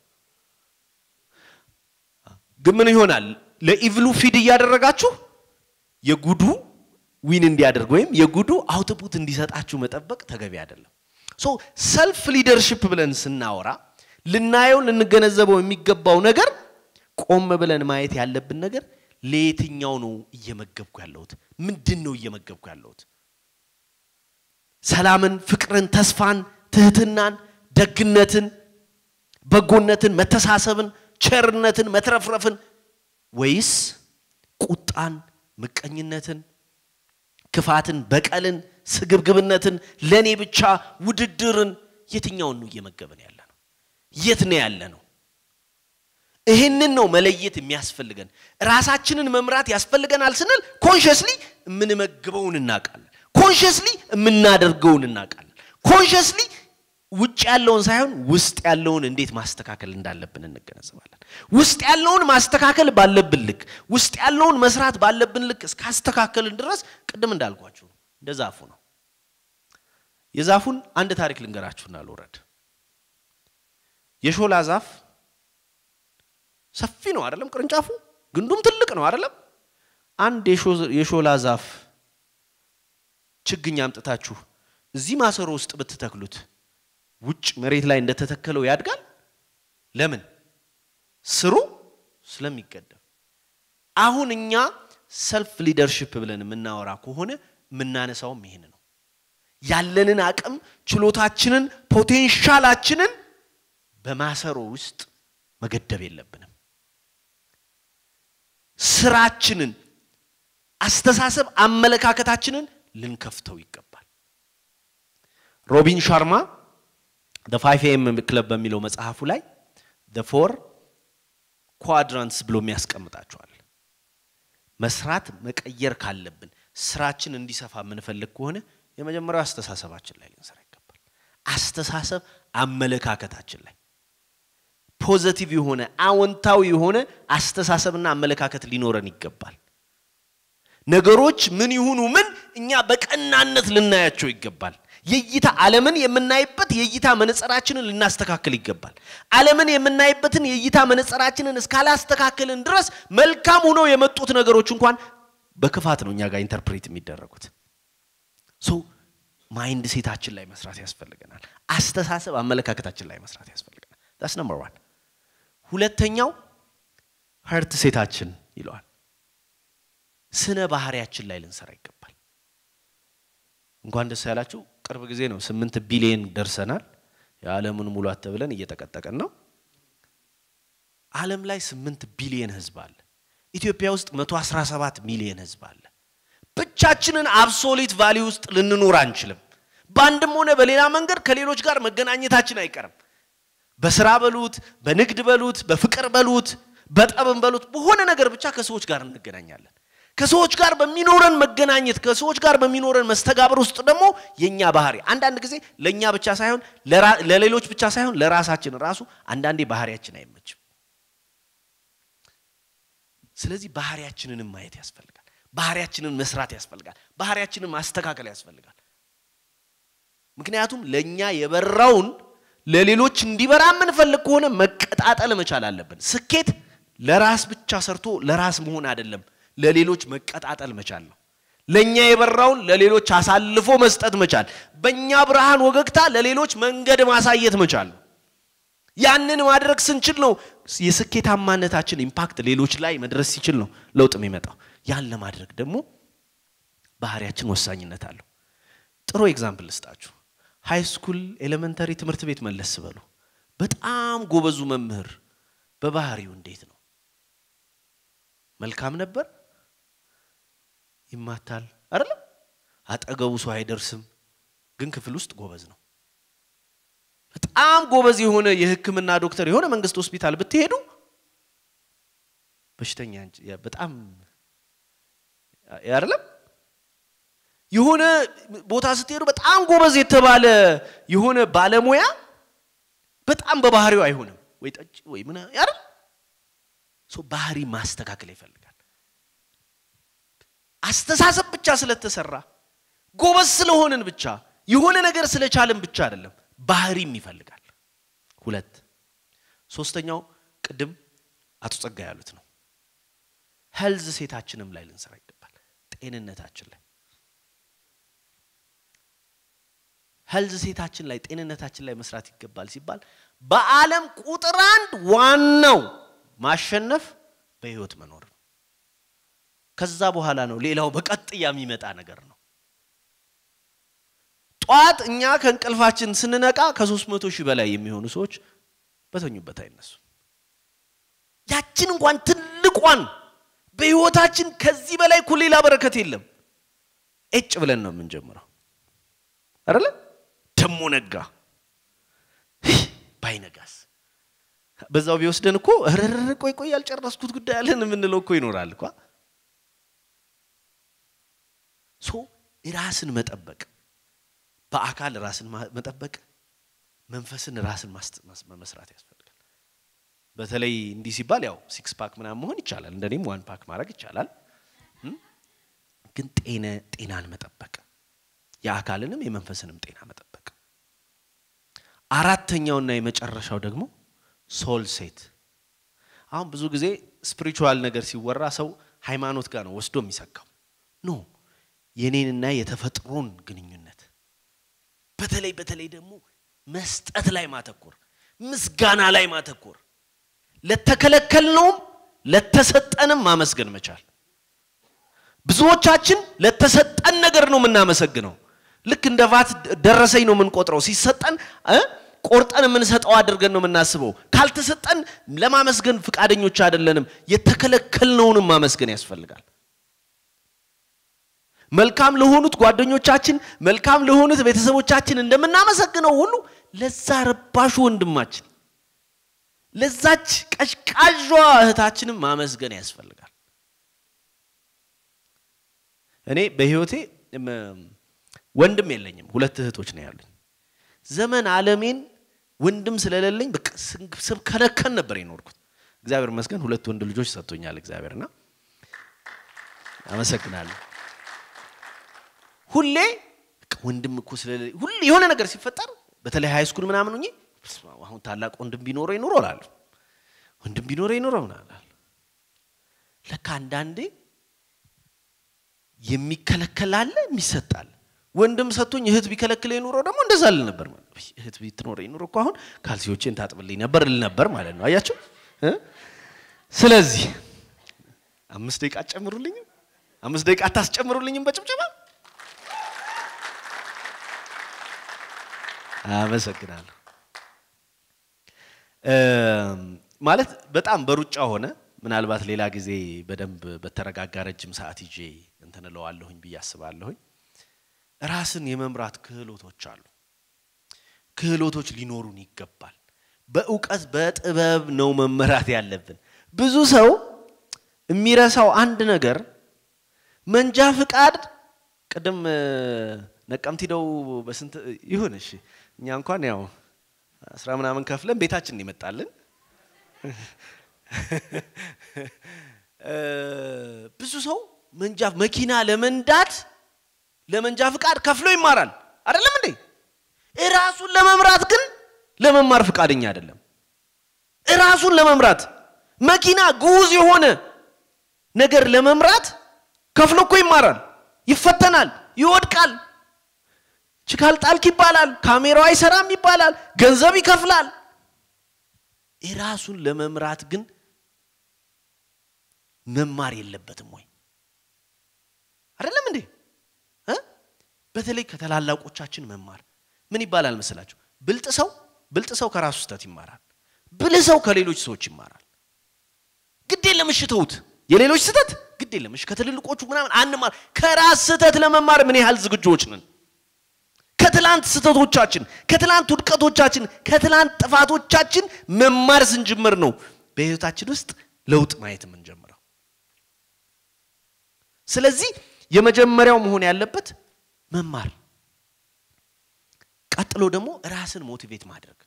Speaker 1: ግን ምን ይሆናል? ለኢቭሉ ፊድ እያደረጋችሁ የጉዱ ዊን እንዲያደርግ ወይም የጉዱ አውትፑት እንዲሰጣችሁ መጠበቅ ተገቢ አይደለም። ሶ ሰልፍ ሊደርሽፕ ብለን ስናወራ ልናየው ልንገነዘበው የሚገባው ነገር ቆም ብለን ማየት ያለብን ነገር ለየትኛው ነው እየመገብኩ ያለሁት? ምንድን ነው እየመገብኩ ያለሁት? ሰላምን፣ ፍቅርን፣ ተስፋን፣ ትህትናን፣ ደግነትን፣ በጎነትን፣ መተሳሰብን፣ ቸርነትን፣ መትረፍረፍን ወይስ ቁጣን፣ ምቀኝነትን፣ ክፋትን፣ በቀልን፣ ስግብግብነትን፣ ለእኔ ብቻ ውድድርን የትኛውን ነው እየመገብን ያለ ነው? የት ነው ያለ ነው? ይህንን ነው መለየት የሚያስፈልገን። ራሳችንን መምራት ያስፈልገናል ስንል ኮንሽስሊ የምንመግበውን እናውቃለን። ኮንሽስሊ የምናደርገውን እናውቃለን። ኮንሽስሊ ውጭ ያለውን ሳይሆን ውስጥ ያለውን እንዴት ማስተካከል እንዳለብን እንገነዘባለን። ውስጥ ያለውን ማስተካከል ባለብን ልክ፣ ውስጥ ያለውን መስራት ባለብን ልክ እስካስተካከልን ድረስ ቅድም እንዳልኳችሁ እንደ ዛፉ ነው። የዛፉን አንድ ታሪክ ልንገራችሁና ልውረድ። የሾላ ዛፍ ሰፊ ነው አይደለም? ቅርንጫፉ ግንዱም ትልቅ ነው አይደለም? አንድ የሾላ ዛፍ ችግኝ አምጥታችሁ እዚህ ማሰሮ ውስጥ ብትተክሉት ውጭ መሬት ላይ እንደተተከለው ያድጋል። ለምን? ስሩ ስለሚገደብ። አሁን እኛ ሰልፍ ሊደርሽፕ ብለን የምናወራ ከሆነ የምናነሳውም ይሄን ነው። ያለንን አቅም፣ ችሎታችንን፣ ፖቴንሻላችንን በማሰሮ ውስጥ መገደብ የለብንም። ስራችንን፣ አስተሳሰብ፣ አመለካከታችንን ልንከፍተው ይገባል። ሮቢን ሻርማ ደ ፋይቭ ኤም ክለብ በሚለው መጽሐፉ ላይ ደ ፎር ኳድራንትስ ብሎ የሚያስቀምጣቸዋል። መስራት መቀየር ካለብን ስራችን እንዲሰፋ የምንፈልግ ከሆነ የመጀመሪያው አስተሳሰባችን ላይ ልንሰራ ይገባል። አስተሳሰብ አመለካከታችን ላይ ፖዘቲቭ የሆነ አዎንታዊ የሆነ አስተሳሰብና አመለካከት ሊኖረን ይገባል። ነገሮች ምን ይሁኑ ምን እኛ በቀናነት ልናያቸው ይገባል። የእይታ ዓለምን የምናይበት የእይታ መነጽራችንን ልናስተካክል ይገባል። ዓለምን የምናይበትን የእይታ መነጽራችንን እስካላስተካከልን ድረስ መልካም ሆነው የመጡት ነገሮች እንኳን በክፋት ነው እኛ ጋር ኢንተርፕሬት የሚደረጉት። ሶ ማይንድ ሴታችን ላይ መስራት ያስፈልገናል። አስተሳሰብ አመለካከታችን ላይ መስራት ያስፈልገናል። ዳስ ነምበር ዋን። ሁለተኛው ሀርት ሴታችን ይለዋል። ስነ ባህሪያችን ላይ ልንሰራ ይገባል። እንኳን ደስ ያላችሁ። ቅርብ ጊዜ ነው ስምንት ቢሊየን ደርሰናል። የዓለምን ሙሏት ተብለን እየተቀጠቀን ነው። ዓለም ላይ ስምንት ቢሊየን ህዝብ አለ። ኢትዮጵያ ውስጥ 117 ሚሊየን ህዝብ አለ። ብቻችንን አብሶሊት ቫሊ ውስጥ ልንኖር አንችልም። በአንድም ሆነ በሌላ መንገድ ከሌሎች ጋር መገናኘታችን አይቀርም። በስራ በሉት፣ በንግድ በሉት፣ በፍቅር በሉት፣ በጠብም በሉት፣ በሆነ ነገር ብቻ ከሰዎች ጋር እንገናኛለን። ከሰዎች ጋር በሚኖረን መገናኘት ከሰዎች ጋር በሚኖረን መስተጋብር ውስጥ ደግሞ የኛ ባህሪ አንዳንድ ጊዜ ለኛ ብቻ ሳይሆን ለሌሎች ብቻ ሳይሆን ለራሳችን ራሱ አንዳንዴ ባህሪያችን አይመችም። ስለዚህ ባህሪያችንንም ማየት ያስፈልጋል። ባህሪያችንን መስራት ያስፈልጋል። ባህሪያችንን ማስተካከል ያስፈልጋል። ምክንያቱም ለኛ የበራውን ለሌሎች እንዲበራ የምንፈልግ ከሆነ መቀጣጠል መቻል አለብን። ስኬት ለራስ ብቻ ሰርቶ ለራስ መሆን አይደለም። ለሌሎች መቀጣጠል መቻል ነው። ለኛ የበራውን ለሌሎች አሳልፎ መስጠት መቻል፣ በእኛ ብርሃን ወገግታ ለሌሎች መንገድ ማሳየት መቻል ነው። ያንን ማድረግ ስንችል ነው የስኬታማነታችን ኢምፓክት ሌሎች ላይ መድረስ ሲችል ነው ለውጥ የሚመጣው። ያን ለማድረግ ደግሞ ባህሪያችን ወሳኝነት አለው። ጥሩ ኤግዛምፕል ልስጣችሁ። ሃይ ስኩል ኤሌመንተሪ ትምህርት ቤት መለስ በሉ። በጣም ጎበዙ መምህር በባህሪው እንዴት ነው? መልካም ነበር? ይማታል አይደለም? አጠገቡ ሰው አይደርስም፣ ግን ክፍል ውስጥ ጎበዝ ነው። በጣም ጎበዝ የሆነ የሕክምና ዶክተር የሆነ መንግስት ሆስፒታል ብትሄዱ በሽተኛ በጣም አይደለም የሆነ ቦታ ስትሄዱ በጣም ጎበዝ የተባለ የሆነ ባለሙያ በጣም በባህሪው አይሆንም ወይ ጠጭ ወይ ምን አይደል ሰው ባህሪ ማስተካከል ይፈልጋል አስተሳሰብ ብቻ ስለተሰራ ጎበዝ ስለሆንን ብቻ የሆነ ነገር ስለቻልን ብቻ አይደለም ባህሪም ይፈልጋል ሁለት ሶስተኛው ቅድም አቶ ጸጋ ያሉት ነው ሄልዝ ሴታችንም ላይ ልንሰራ ይገባል ጤንነታችን ላይ ሄልዝ ሴታችን ላይ ጤንነታችን ላይ መስራት ይገባል ሲባል በዓለም ቁጥር አንድ ዋናው ማሸነፍ በህይወት መኖር ነው ከዛ በኋላ ነው ሌላው በቀጥያ የሚመጣ ነገር ነው ጠዋት እኛ ከእንቅልፋችን ስንነቃ ከሶስት መቶ ሺህ በላይ የሚሆኑ ሰዎች በተኙበት አይነሱ ያችን እንኳን ትልቋን በህይወታችን ከዚህ በላይ እኮ ሌላ በረከት የለም ኤጭ ብለን ነው የምንጀምረው አይደለ ደሞ ነጋ ባይነጋስ በዛው ቢወስደን እኮ ረረረ ቆይ ቆይ ያልጨረስኩት ጉዳይ አለን የምንለው እኮ ይኖራል እኳ ሶ ራስን መጠበቅ በአካል ራስን መጠበቅ መንፈስን ራስን መስራት ያስፈልጋል በተለይ እንዲህ ሲባል ያው ሲክስ ፓክ ምናምን መሆን ይቻላል እንደኔም ዋን ፓክ ማድረግ ይቻላል ግን ጤነ ጤናን መጠበቅ የአካልንም የመንፈስንም ጤና መጠበቅ አራተኛውና የመጨረሻው ደግሞ ሶል ሴት አሁን ብዙ ጊዜ ስፒሪቹዋል ነገር ሲወራ ሰው ሃይማኖት ጋር ነው ወስዶ የሚሰካው ኖ የኔንና የተፈጥሮን ግንኙነት በተለይ በተለይ ደግሞ መስጠት ላይ ማተኮር ምስጋና ላይ ማተኮር ለተከለከልነውም ለተሰጠንም ማመስገን መቻል ብዙዎቻችን ለተሰጠን ነገር ነው የምናመሰግነው ልክ እንደ ቫት ደረሰኝ ነው የምንቆጥረው ሲሰጠን ቆርጠን የምንሰጠው አድርገን ነው የምናስበው ካልተሰጠን ለማመስገን ፍቃደኞች አይደለንም የተከለከልነውንም ማመስገን ያስፈልጋል መልካም ለሆኑት ጓደኞቻችን፣ መልካም ለሆኑት ቤተሰቦቻችን እንደምናመሰግነው ሁሉ ለዛ ረባሹ ወንድማችን፣ ለዛች ቀዥቃዧ እህታችንም ማመስገን ያስፈልጋል። እኔ በህይወቴ ወንድም የለኝም፣ ሁለት እህቶች ነው ያሉኝ። ዘመን ዓለሜን ወንድም ስለሌለኝ በቃ ስብከነከን ነበር የኖርኩት። እግዚአብሔር ይመስገን ሁለት ወንድ ልጆች ሰጥቶኛል እግዚአብሔርና አመሰግናለሁ። ሁሌ ወንድም እኮ ስለሌለኝ ሁሌ የሆነ ነገር ሲፈጠር በተለይ ሃይ ስኩል ምናምን ሆኜ አሁን ታላቅ ወንድም ቢኖረ ይኑሮ እላለሁ። ወንድም ቢኖረ ይኑሮ ምናምን ለካ አንዳንዴ የሚከለከል አለ የሚሰጣል። ወንድም ሰጥቶኝ እህት ቢከለክል ኑሮ ደግሞ እንደዛ ል ነበር ማለት እህት ብትኖረ ኑሮ እኮ አሁን ካልሲዎቼን ታጥብልኝ ነበር ል ነበር ማለት ነው። አያችሁ። ስለዚህ አምስት ደቂቃ አትጨምሩልኝም? አምስት ደቂቃ አታስጨምሩልኝም? በጭብጨባ አመሰግናለሁ። ማለት በጣም በሩጫ ሆነ። ምናልባት ሌላ ጊዜ በደንብ በተረጋጋ ረጅም ሰዓት ይዤ እንትን እለዋለሁኝ ብዬ አስባለሁኝ። ራስን የመምራት ክህሎቶች አሉ። ክህሎቶች ሊኖሩን ይገባል። በእውቀት በጥበብ ነው መመራት ያለብን። ብዙ ሰው የሚረሳው አንድ ነገር መንጃ ፍቃድ ቅድም ነቀምት ሂደው በስንት ይሁን እሺ፣ እኛ እንኳን ያው አስራ ምናምን ከፍለን ቤታችን ይመጣልን። ብዙ ሰው መንጃ መኪና ለመንዳት ለመንጃ ፍቃድ ከፍሎ ይማራል። አይደለም እንዴ? እራሱን ለመምራት ግን ለመማር ፍቃደኛ አይደለም። እራሱን ለመምራት መኪና ግዑዝ የሆነ ነገር ለመምራት ከፍሎ እኮ ይማራል፣ ይፈተናል፣ ይወድቃል። ችካል ጣልክ ይባላል፣ ካሜራው አይሰራም ይባላል፣ ገንዘብ ይከፍላል። እራሱን ለመምራት ግን መማር የለበትም ወይ? አይደለም እንዴ? በተለይ ከታላላቆቻችን መማር ምን ይባላል መስላችሁ? ብልጥ ሰው ብልጥ ሰው ከራሱ ስህተት ይማራል። ብልህ ሰው ከሌሎች ሰዎች ይማራል። ግድ የለም እሺ ተውት፣ የሌሎች ስህተት ግድ የለም እሺ፣ ከትልልቆቹ ምናምን አንማር። ከራስ ስህተት ለመማር ምን ያህል ዝግጆች ነን? ከትላንት ስህተቶቻችን፣ ከትላንት ውድቀቶቻችን፣ ከትላንት ጥፋቶቻችን መማር ስንጀምር ነው በህይወታችን ውስጥ ለውጥ ማየት የምንጀምረው። ስለዚህ የመጀመሪያው መሆን ያለበት መማር፣ ቀጥሎ ደግሞ ራስን ሞቲቬት ማድረግ።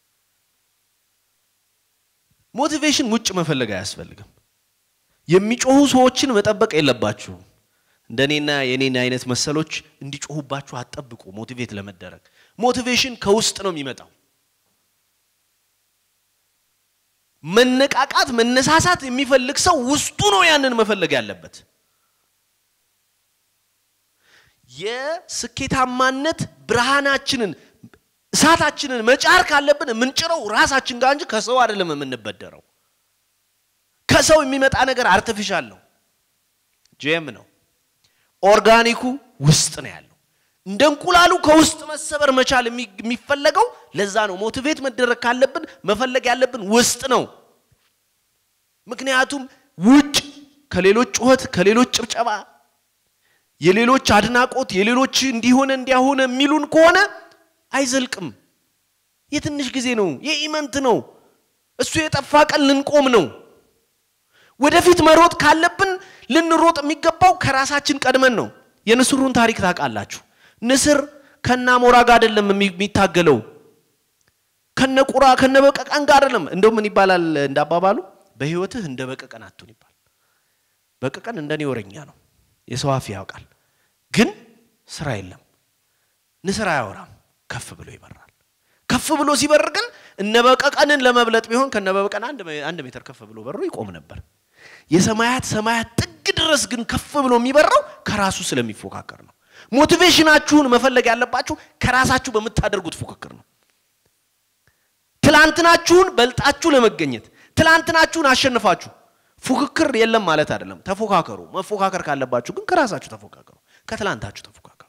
Speaker 1: ሞቲቬሽን ውጭ መፈለግ አያስፈልግም። የሚጮሁ ሰዎችን መጠበቅ የለባችሁም። እንደኔና የኔን አይነት መሰሎች እንዲጮሁባችሁ አትጠብቁ። ሞቲቬት ለመደረግ ሞቲቬሽን ከውስጥ ነው የሚመጣው። መነቃቃት፣ መነሳሳት የሚፈልግ ሰው ውስጡ ነው ያንን መፈለግ ያለበት። የስኬታማነት ብርሃናችንን እሳታችንን መጫር ካለብን የምንጭረው ራሳችን ጋር እንጂ ከሰው አይደለም የምንበደረው። ከሰው የሚመጣ ነገር አርቲፊሻል ነው፣ ጄም ነው። ኦርጋኒኩ ውስጥ ነው ያለው። እንደ እንቁላሉ ከውስጥ መሰበር መቻል የሚፈለገው ለዛ ነው። ሞቲቬት መደረግ ካለብን መፈለግ ያለብን ውስጥ ነው። ምክንያቱም ውጭ ከሌሎች ጩኸት፣ ከሌሎች ጭብጨባ፣ የሌሎች አድናቆት፣ የሌሎች እንዲሆነ እንዲያሆነ የሚሉን ከሆነ አይዘልቅም። የትንሽ ጊዜ ነው፣ የኢመንት ነው። እሱ የጠፋ ቀን ልንቆም ነው። ወደፊት መሮጥ ካለብን ልንሮጥ የሚገባው ከራሳችን ቀድመን ነው። የንስሩን ታሪክ ታውቃላችሁ። ንስር ከነ አሞራ ጋር አይደለም የሚታገለው፣ ከነ ቁራ ከነ በቀቀን ጋር አይደለም። እንደው ምን ይባላል እንዳባባሉ በህይወትህ እንደ በቀቀን አትሁን ይባል። በቀቀን እንደኔ ወረኛ ነው፣ የሰው አፍ ያውቃል፣ ግን ስራ የለም። ንስር አያወራም፣ ከፍ ብሎ ይበራል። ከፍ ብሎ ሲበር ግን እነ በቀቀንን ለመብለጥ ቢሆን ከነ በቀቀን አንድ ሜትር ከፍ ብሎ በሮ ይቆም ነበር። የሰማያት ሰማያት ጥግ ድረስ ግን ከፍ ብሎ የሚበራው ከራሱ ስለሚፎካከር ነው። ሞቲቬሽናችሁን መፈለግ ያለባችሁ ከራሳችሁ በምታደርጉት ፉክክር ነው። ትላንትናችሁን በልጣችሁ ለመገኘት ትላንትናችሁን አሸንፋችሁ ፉክክር የለም ማለት አይደለም። ተፎካከሩ። መፎካከር ካለባችሁ ግን ከራሳችሁ ተፎካከሩ፣ ከትላንታችሁ ተፎካከሩ።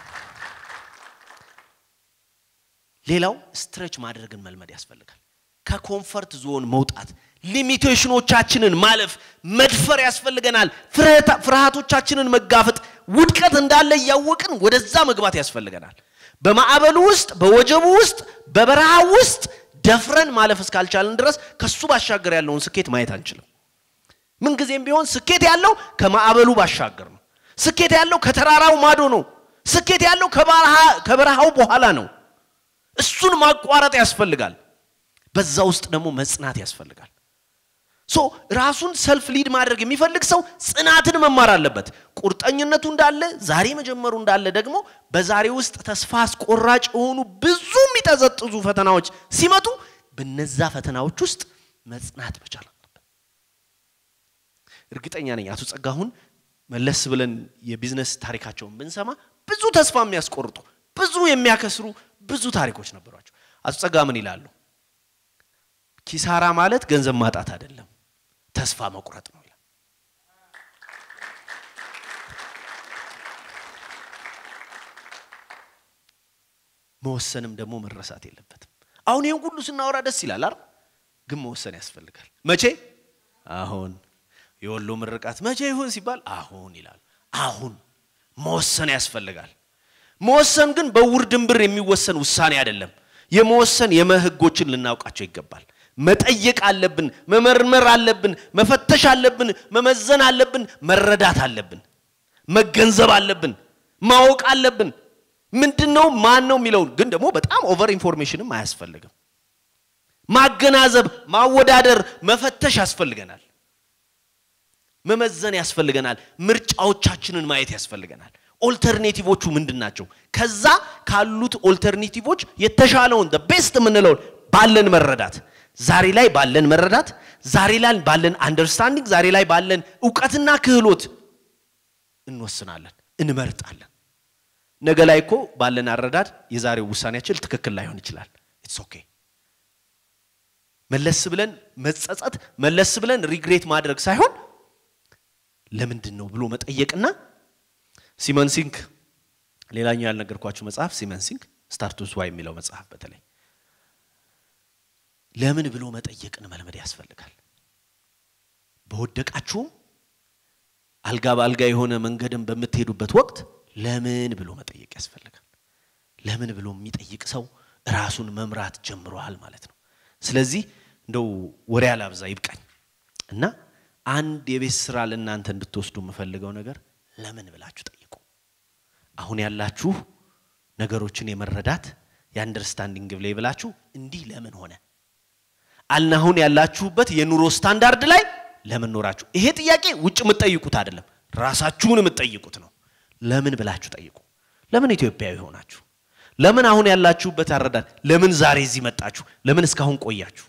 Speaker 1: ሌላው ስትሬች ማድረግን መልመድ ያስፈልጋል። ከኮንፈርት ዞን መውጣት ሊሚቴሽኖቻችንን ማለፍ መድፈር ያስፈልገናል። ፍርሃታ- ፍርሃቶቻችንን መጋፈጥ ውድቀት እንዳለ እያወቅን ወደዛ መግባት ያስፈልገናል። በማዕበሉ ውስጥ፣ በወጀቡ ውስጥ፣ በበረሃ ውስጥ ደፍረን ማለፍ እስካልቻልን ድረስ ከሱ ባሻገር ያለውን ስኬት ማየት አንችልም። ምንጊዜም ቢሆን ስኬት ያለው ከማዕበሉ ባሻገር ነው። ስኬት ያለው ከተራራው ማዶ ነው። ስኬት ያለው ከባረሃ- ከበረሃው በኋላ ነው። እሱን ማቋረጥ ያስፈልጋል። በዛ ውስጥ ደግሞ መጽናት ያስፈልጋል። ሶ ራሱን ሰልፍ ሊድ ማድረግ የሚፈልግ ሰው ጽናትን መማር አለበት። ቁርጠኝነቱ እንዳለ ዛሬ መጀመሩ እንዳለ ደግሞ በዛሬ ውስጥ ተስፋ አስቆራጭ የሆኑ ብዙ የሚጠዘጥዙ ፈተናዎች ሲመጡ በነዛ ፈተናዎች ውስጥ መጽናት መቻል አለበት። እርግጠኛ ነኝ አቶ ጸጋሁን መለስ ብለን የቢዝነስ ታሪካቸውን ብንሰማ ብዙ ተስፋ የሚያስቆርጡ ብዙ የሚያከስሩ ብዙ ታሪኮች ነበሯቸው። አቶ ጸጋ ምን ይላሉ? ኪሳራ ማለት ገንዘብ ማጣት አይደለም፣ ተስፋ መቁረጥ ነው ይላል። መወሰንም ደግሞ መረሳት የለበትም። አሁን ይህን ሁሉ ስናወራ ደስ ይላል አይደል? ግን መወሰን ያስፈልጋል። መቼ? አሁን። የወሎ ምርቃት መቼ ይሁን ሲባል አሁን ይላል። አሁን መወሰን ያስፈልጋል። መወሰን ግን በውር ድንብር የሚወሰን ውሳኔ አይደለም። የመወሰን የመህጎችን ልናውቃቸው ይገባል። መጠየቅ አለብን፣ መመርመር አለብን፣ መፈተሽ አለብን፣ መመዘን አለብን፣ መረዳት አለብን፣ መገንዘብ አለብን፣ ማወቅ አለብን። ምንድን ነው ማን ነው የሚለውን ግን ደግሞ በጣም ኦቨር ኢንፎርሜሽንም አያስፈልግም። ማገናዘብ፣ ማወዳደር፣ መፈተሽ ያስፈልገናል። መመዘን ያስፈልገናል። ምርጫዎቻችንን ማየት ያስፈልገናል። ኦልተርኔቲቮቹ ምንድን ናቸው? ከዛ ካሉት ኦልተርኔቲቮች የተሻለውን ቤስት የምንለውን ባለን መረዳት ዛሬ ላይ ባለን መረዳት ዛሬ ላይ ባለን አንደርስታንዲንግ ዛሬ ላይ ባለን እውቀትና ክህሎት እንወስናለን፣ እንመርጣለን። ነገ ላይ እኮ ባለን አረዳድ የዛሬው ውሳኔያችን ትክክል ላይሆን ይችላል። ኢትስ ኦኬ። መለስ ብለን መጸጸት፣ መለስ ብለን ሪግሬት ማድረግ ሳይሆን ለምንድን ነው ብሎ መጠየቅና ሲመን ሲንክ ሌላኛው ያልነገርኳችሁ መጽሐፍ ሲመን ሲንክ ስታርቱስ ዋይ የሚለው መጽሐፍ በተለይ ለምን ብሎ መጠየቅን መልመድ ያስፈልጋል። በወደቃችሁም አልጋ በአልጋ የሆነ መንገድን በምትሄዱበት ወቅት ለምን ብሎ መጠየቅ ያስፈልጋል። ለምን ብሎ የሚጠይቅ ሰው ራሱን መምራት ጀምሯል ማለት ነው። ስለዚህ እንደው ወሬ አላብዛ ይብቃኝ እና አንድ የቤት ስራ ለእናንተ እንድትወስዱ የምፈልገው ነገር ለምን ብላችሁ ጠይቁ። አሁን ያላችሁ ነገሮችን የመረዳት የአንደርስታንዲንግ ብላይ ብላችሁ እንዲህ ለምን ሆነ አልና አሁን ያላችሁበት የኑሮ ስታንዳርድ ላይ ለምን ኖራችሁ? ይሄ ጥያቄ ውጭ የምትጠይቁት አይደለም፣ ራሳችሁን የምትጠይቁት ነው። ለምን ብላችሁ ጠይቁ። ለምን ኢትዮጵያዊ ሆናችሁ? ለምን አሁን ያላችሁበት አረዳድ? ለምን ዛሬ እዚህ መጣችሁ? ለምን እስካሁን ቆያችሁ?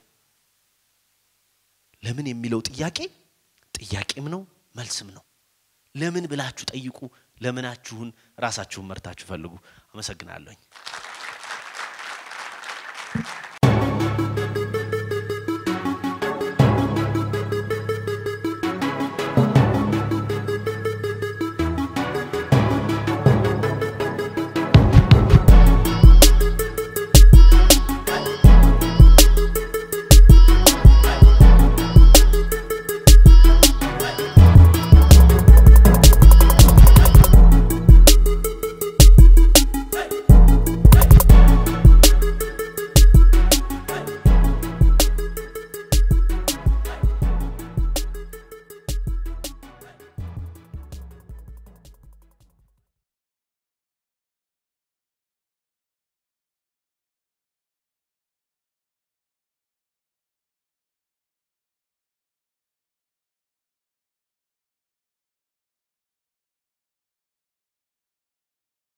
Speaker 1: ለምን የሚለው ጥያቄ ጥያቄም ነው መልስም ነው። ለምን ብላችሁ ጠይቁ። ለምናችሁን ራሳችሁን መርታችሁ ፈልጉ። አመሰግናለሁኝ።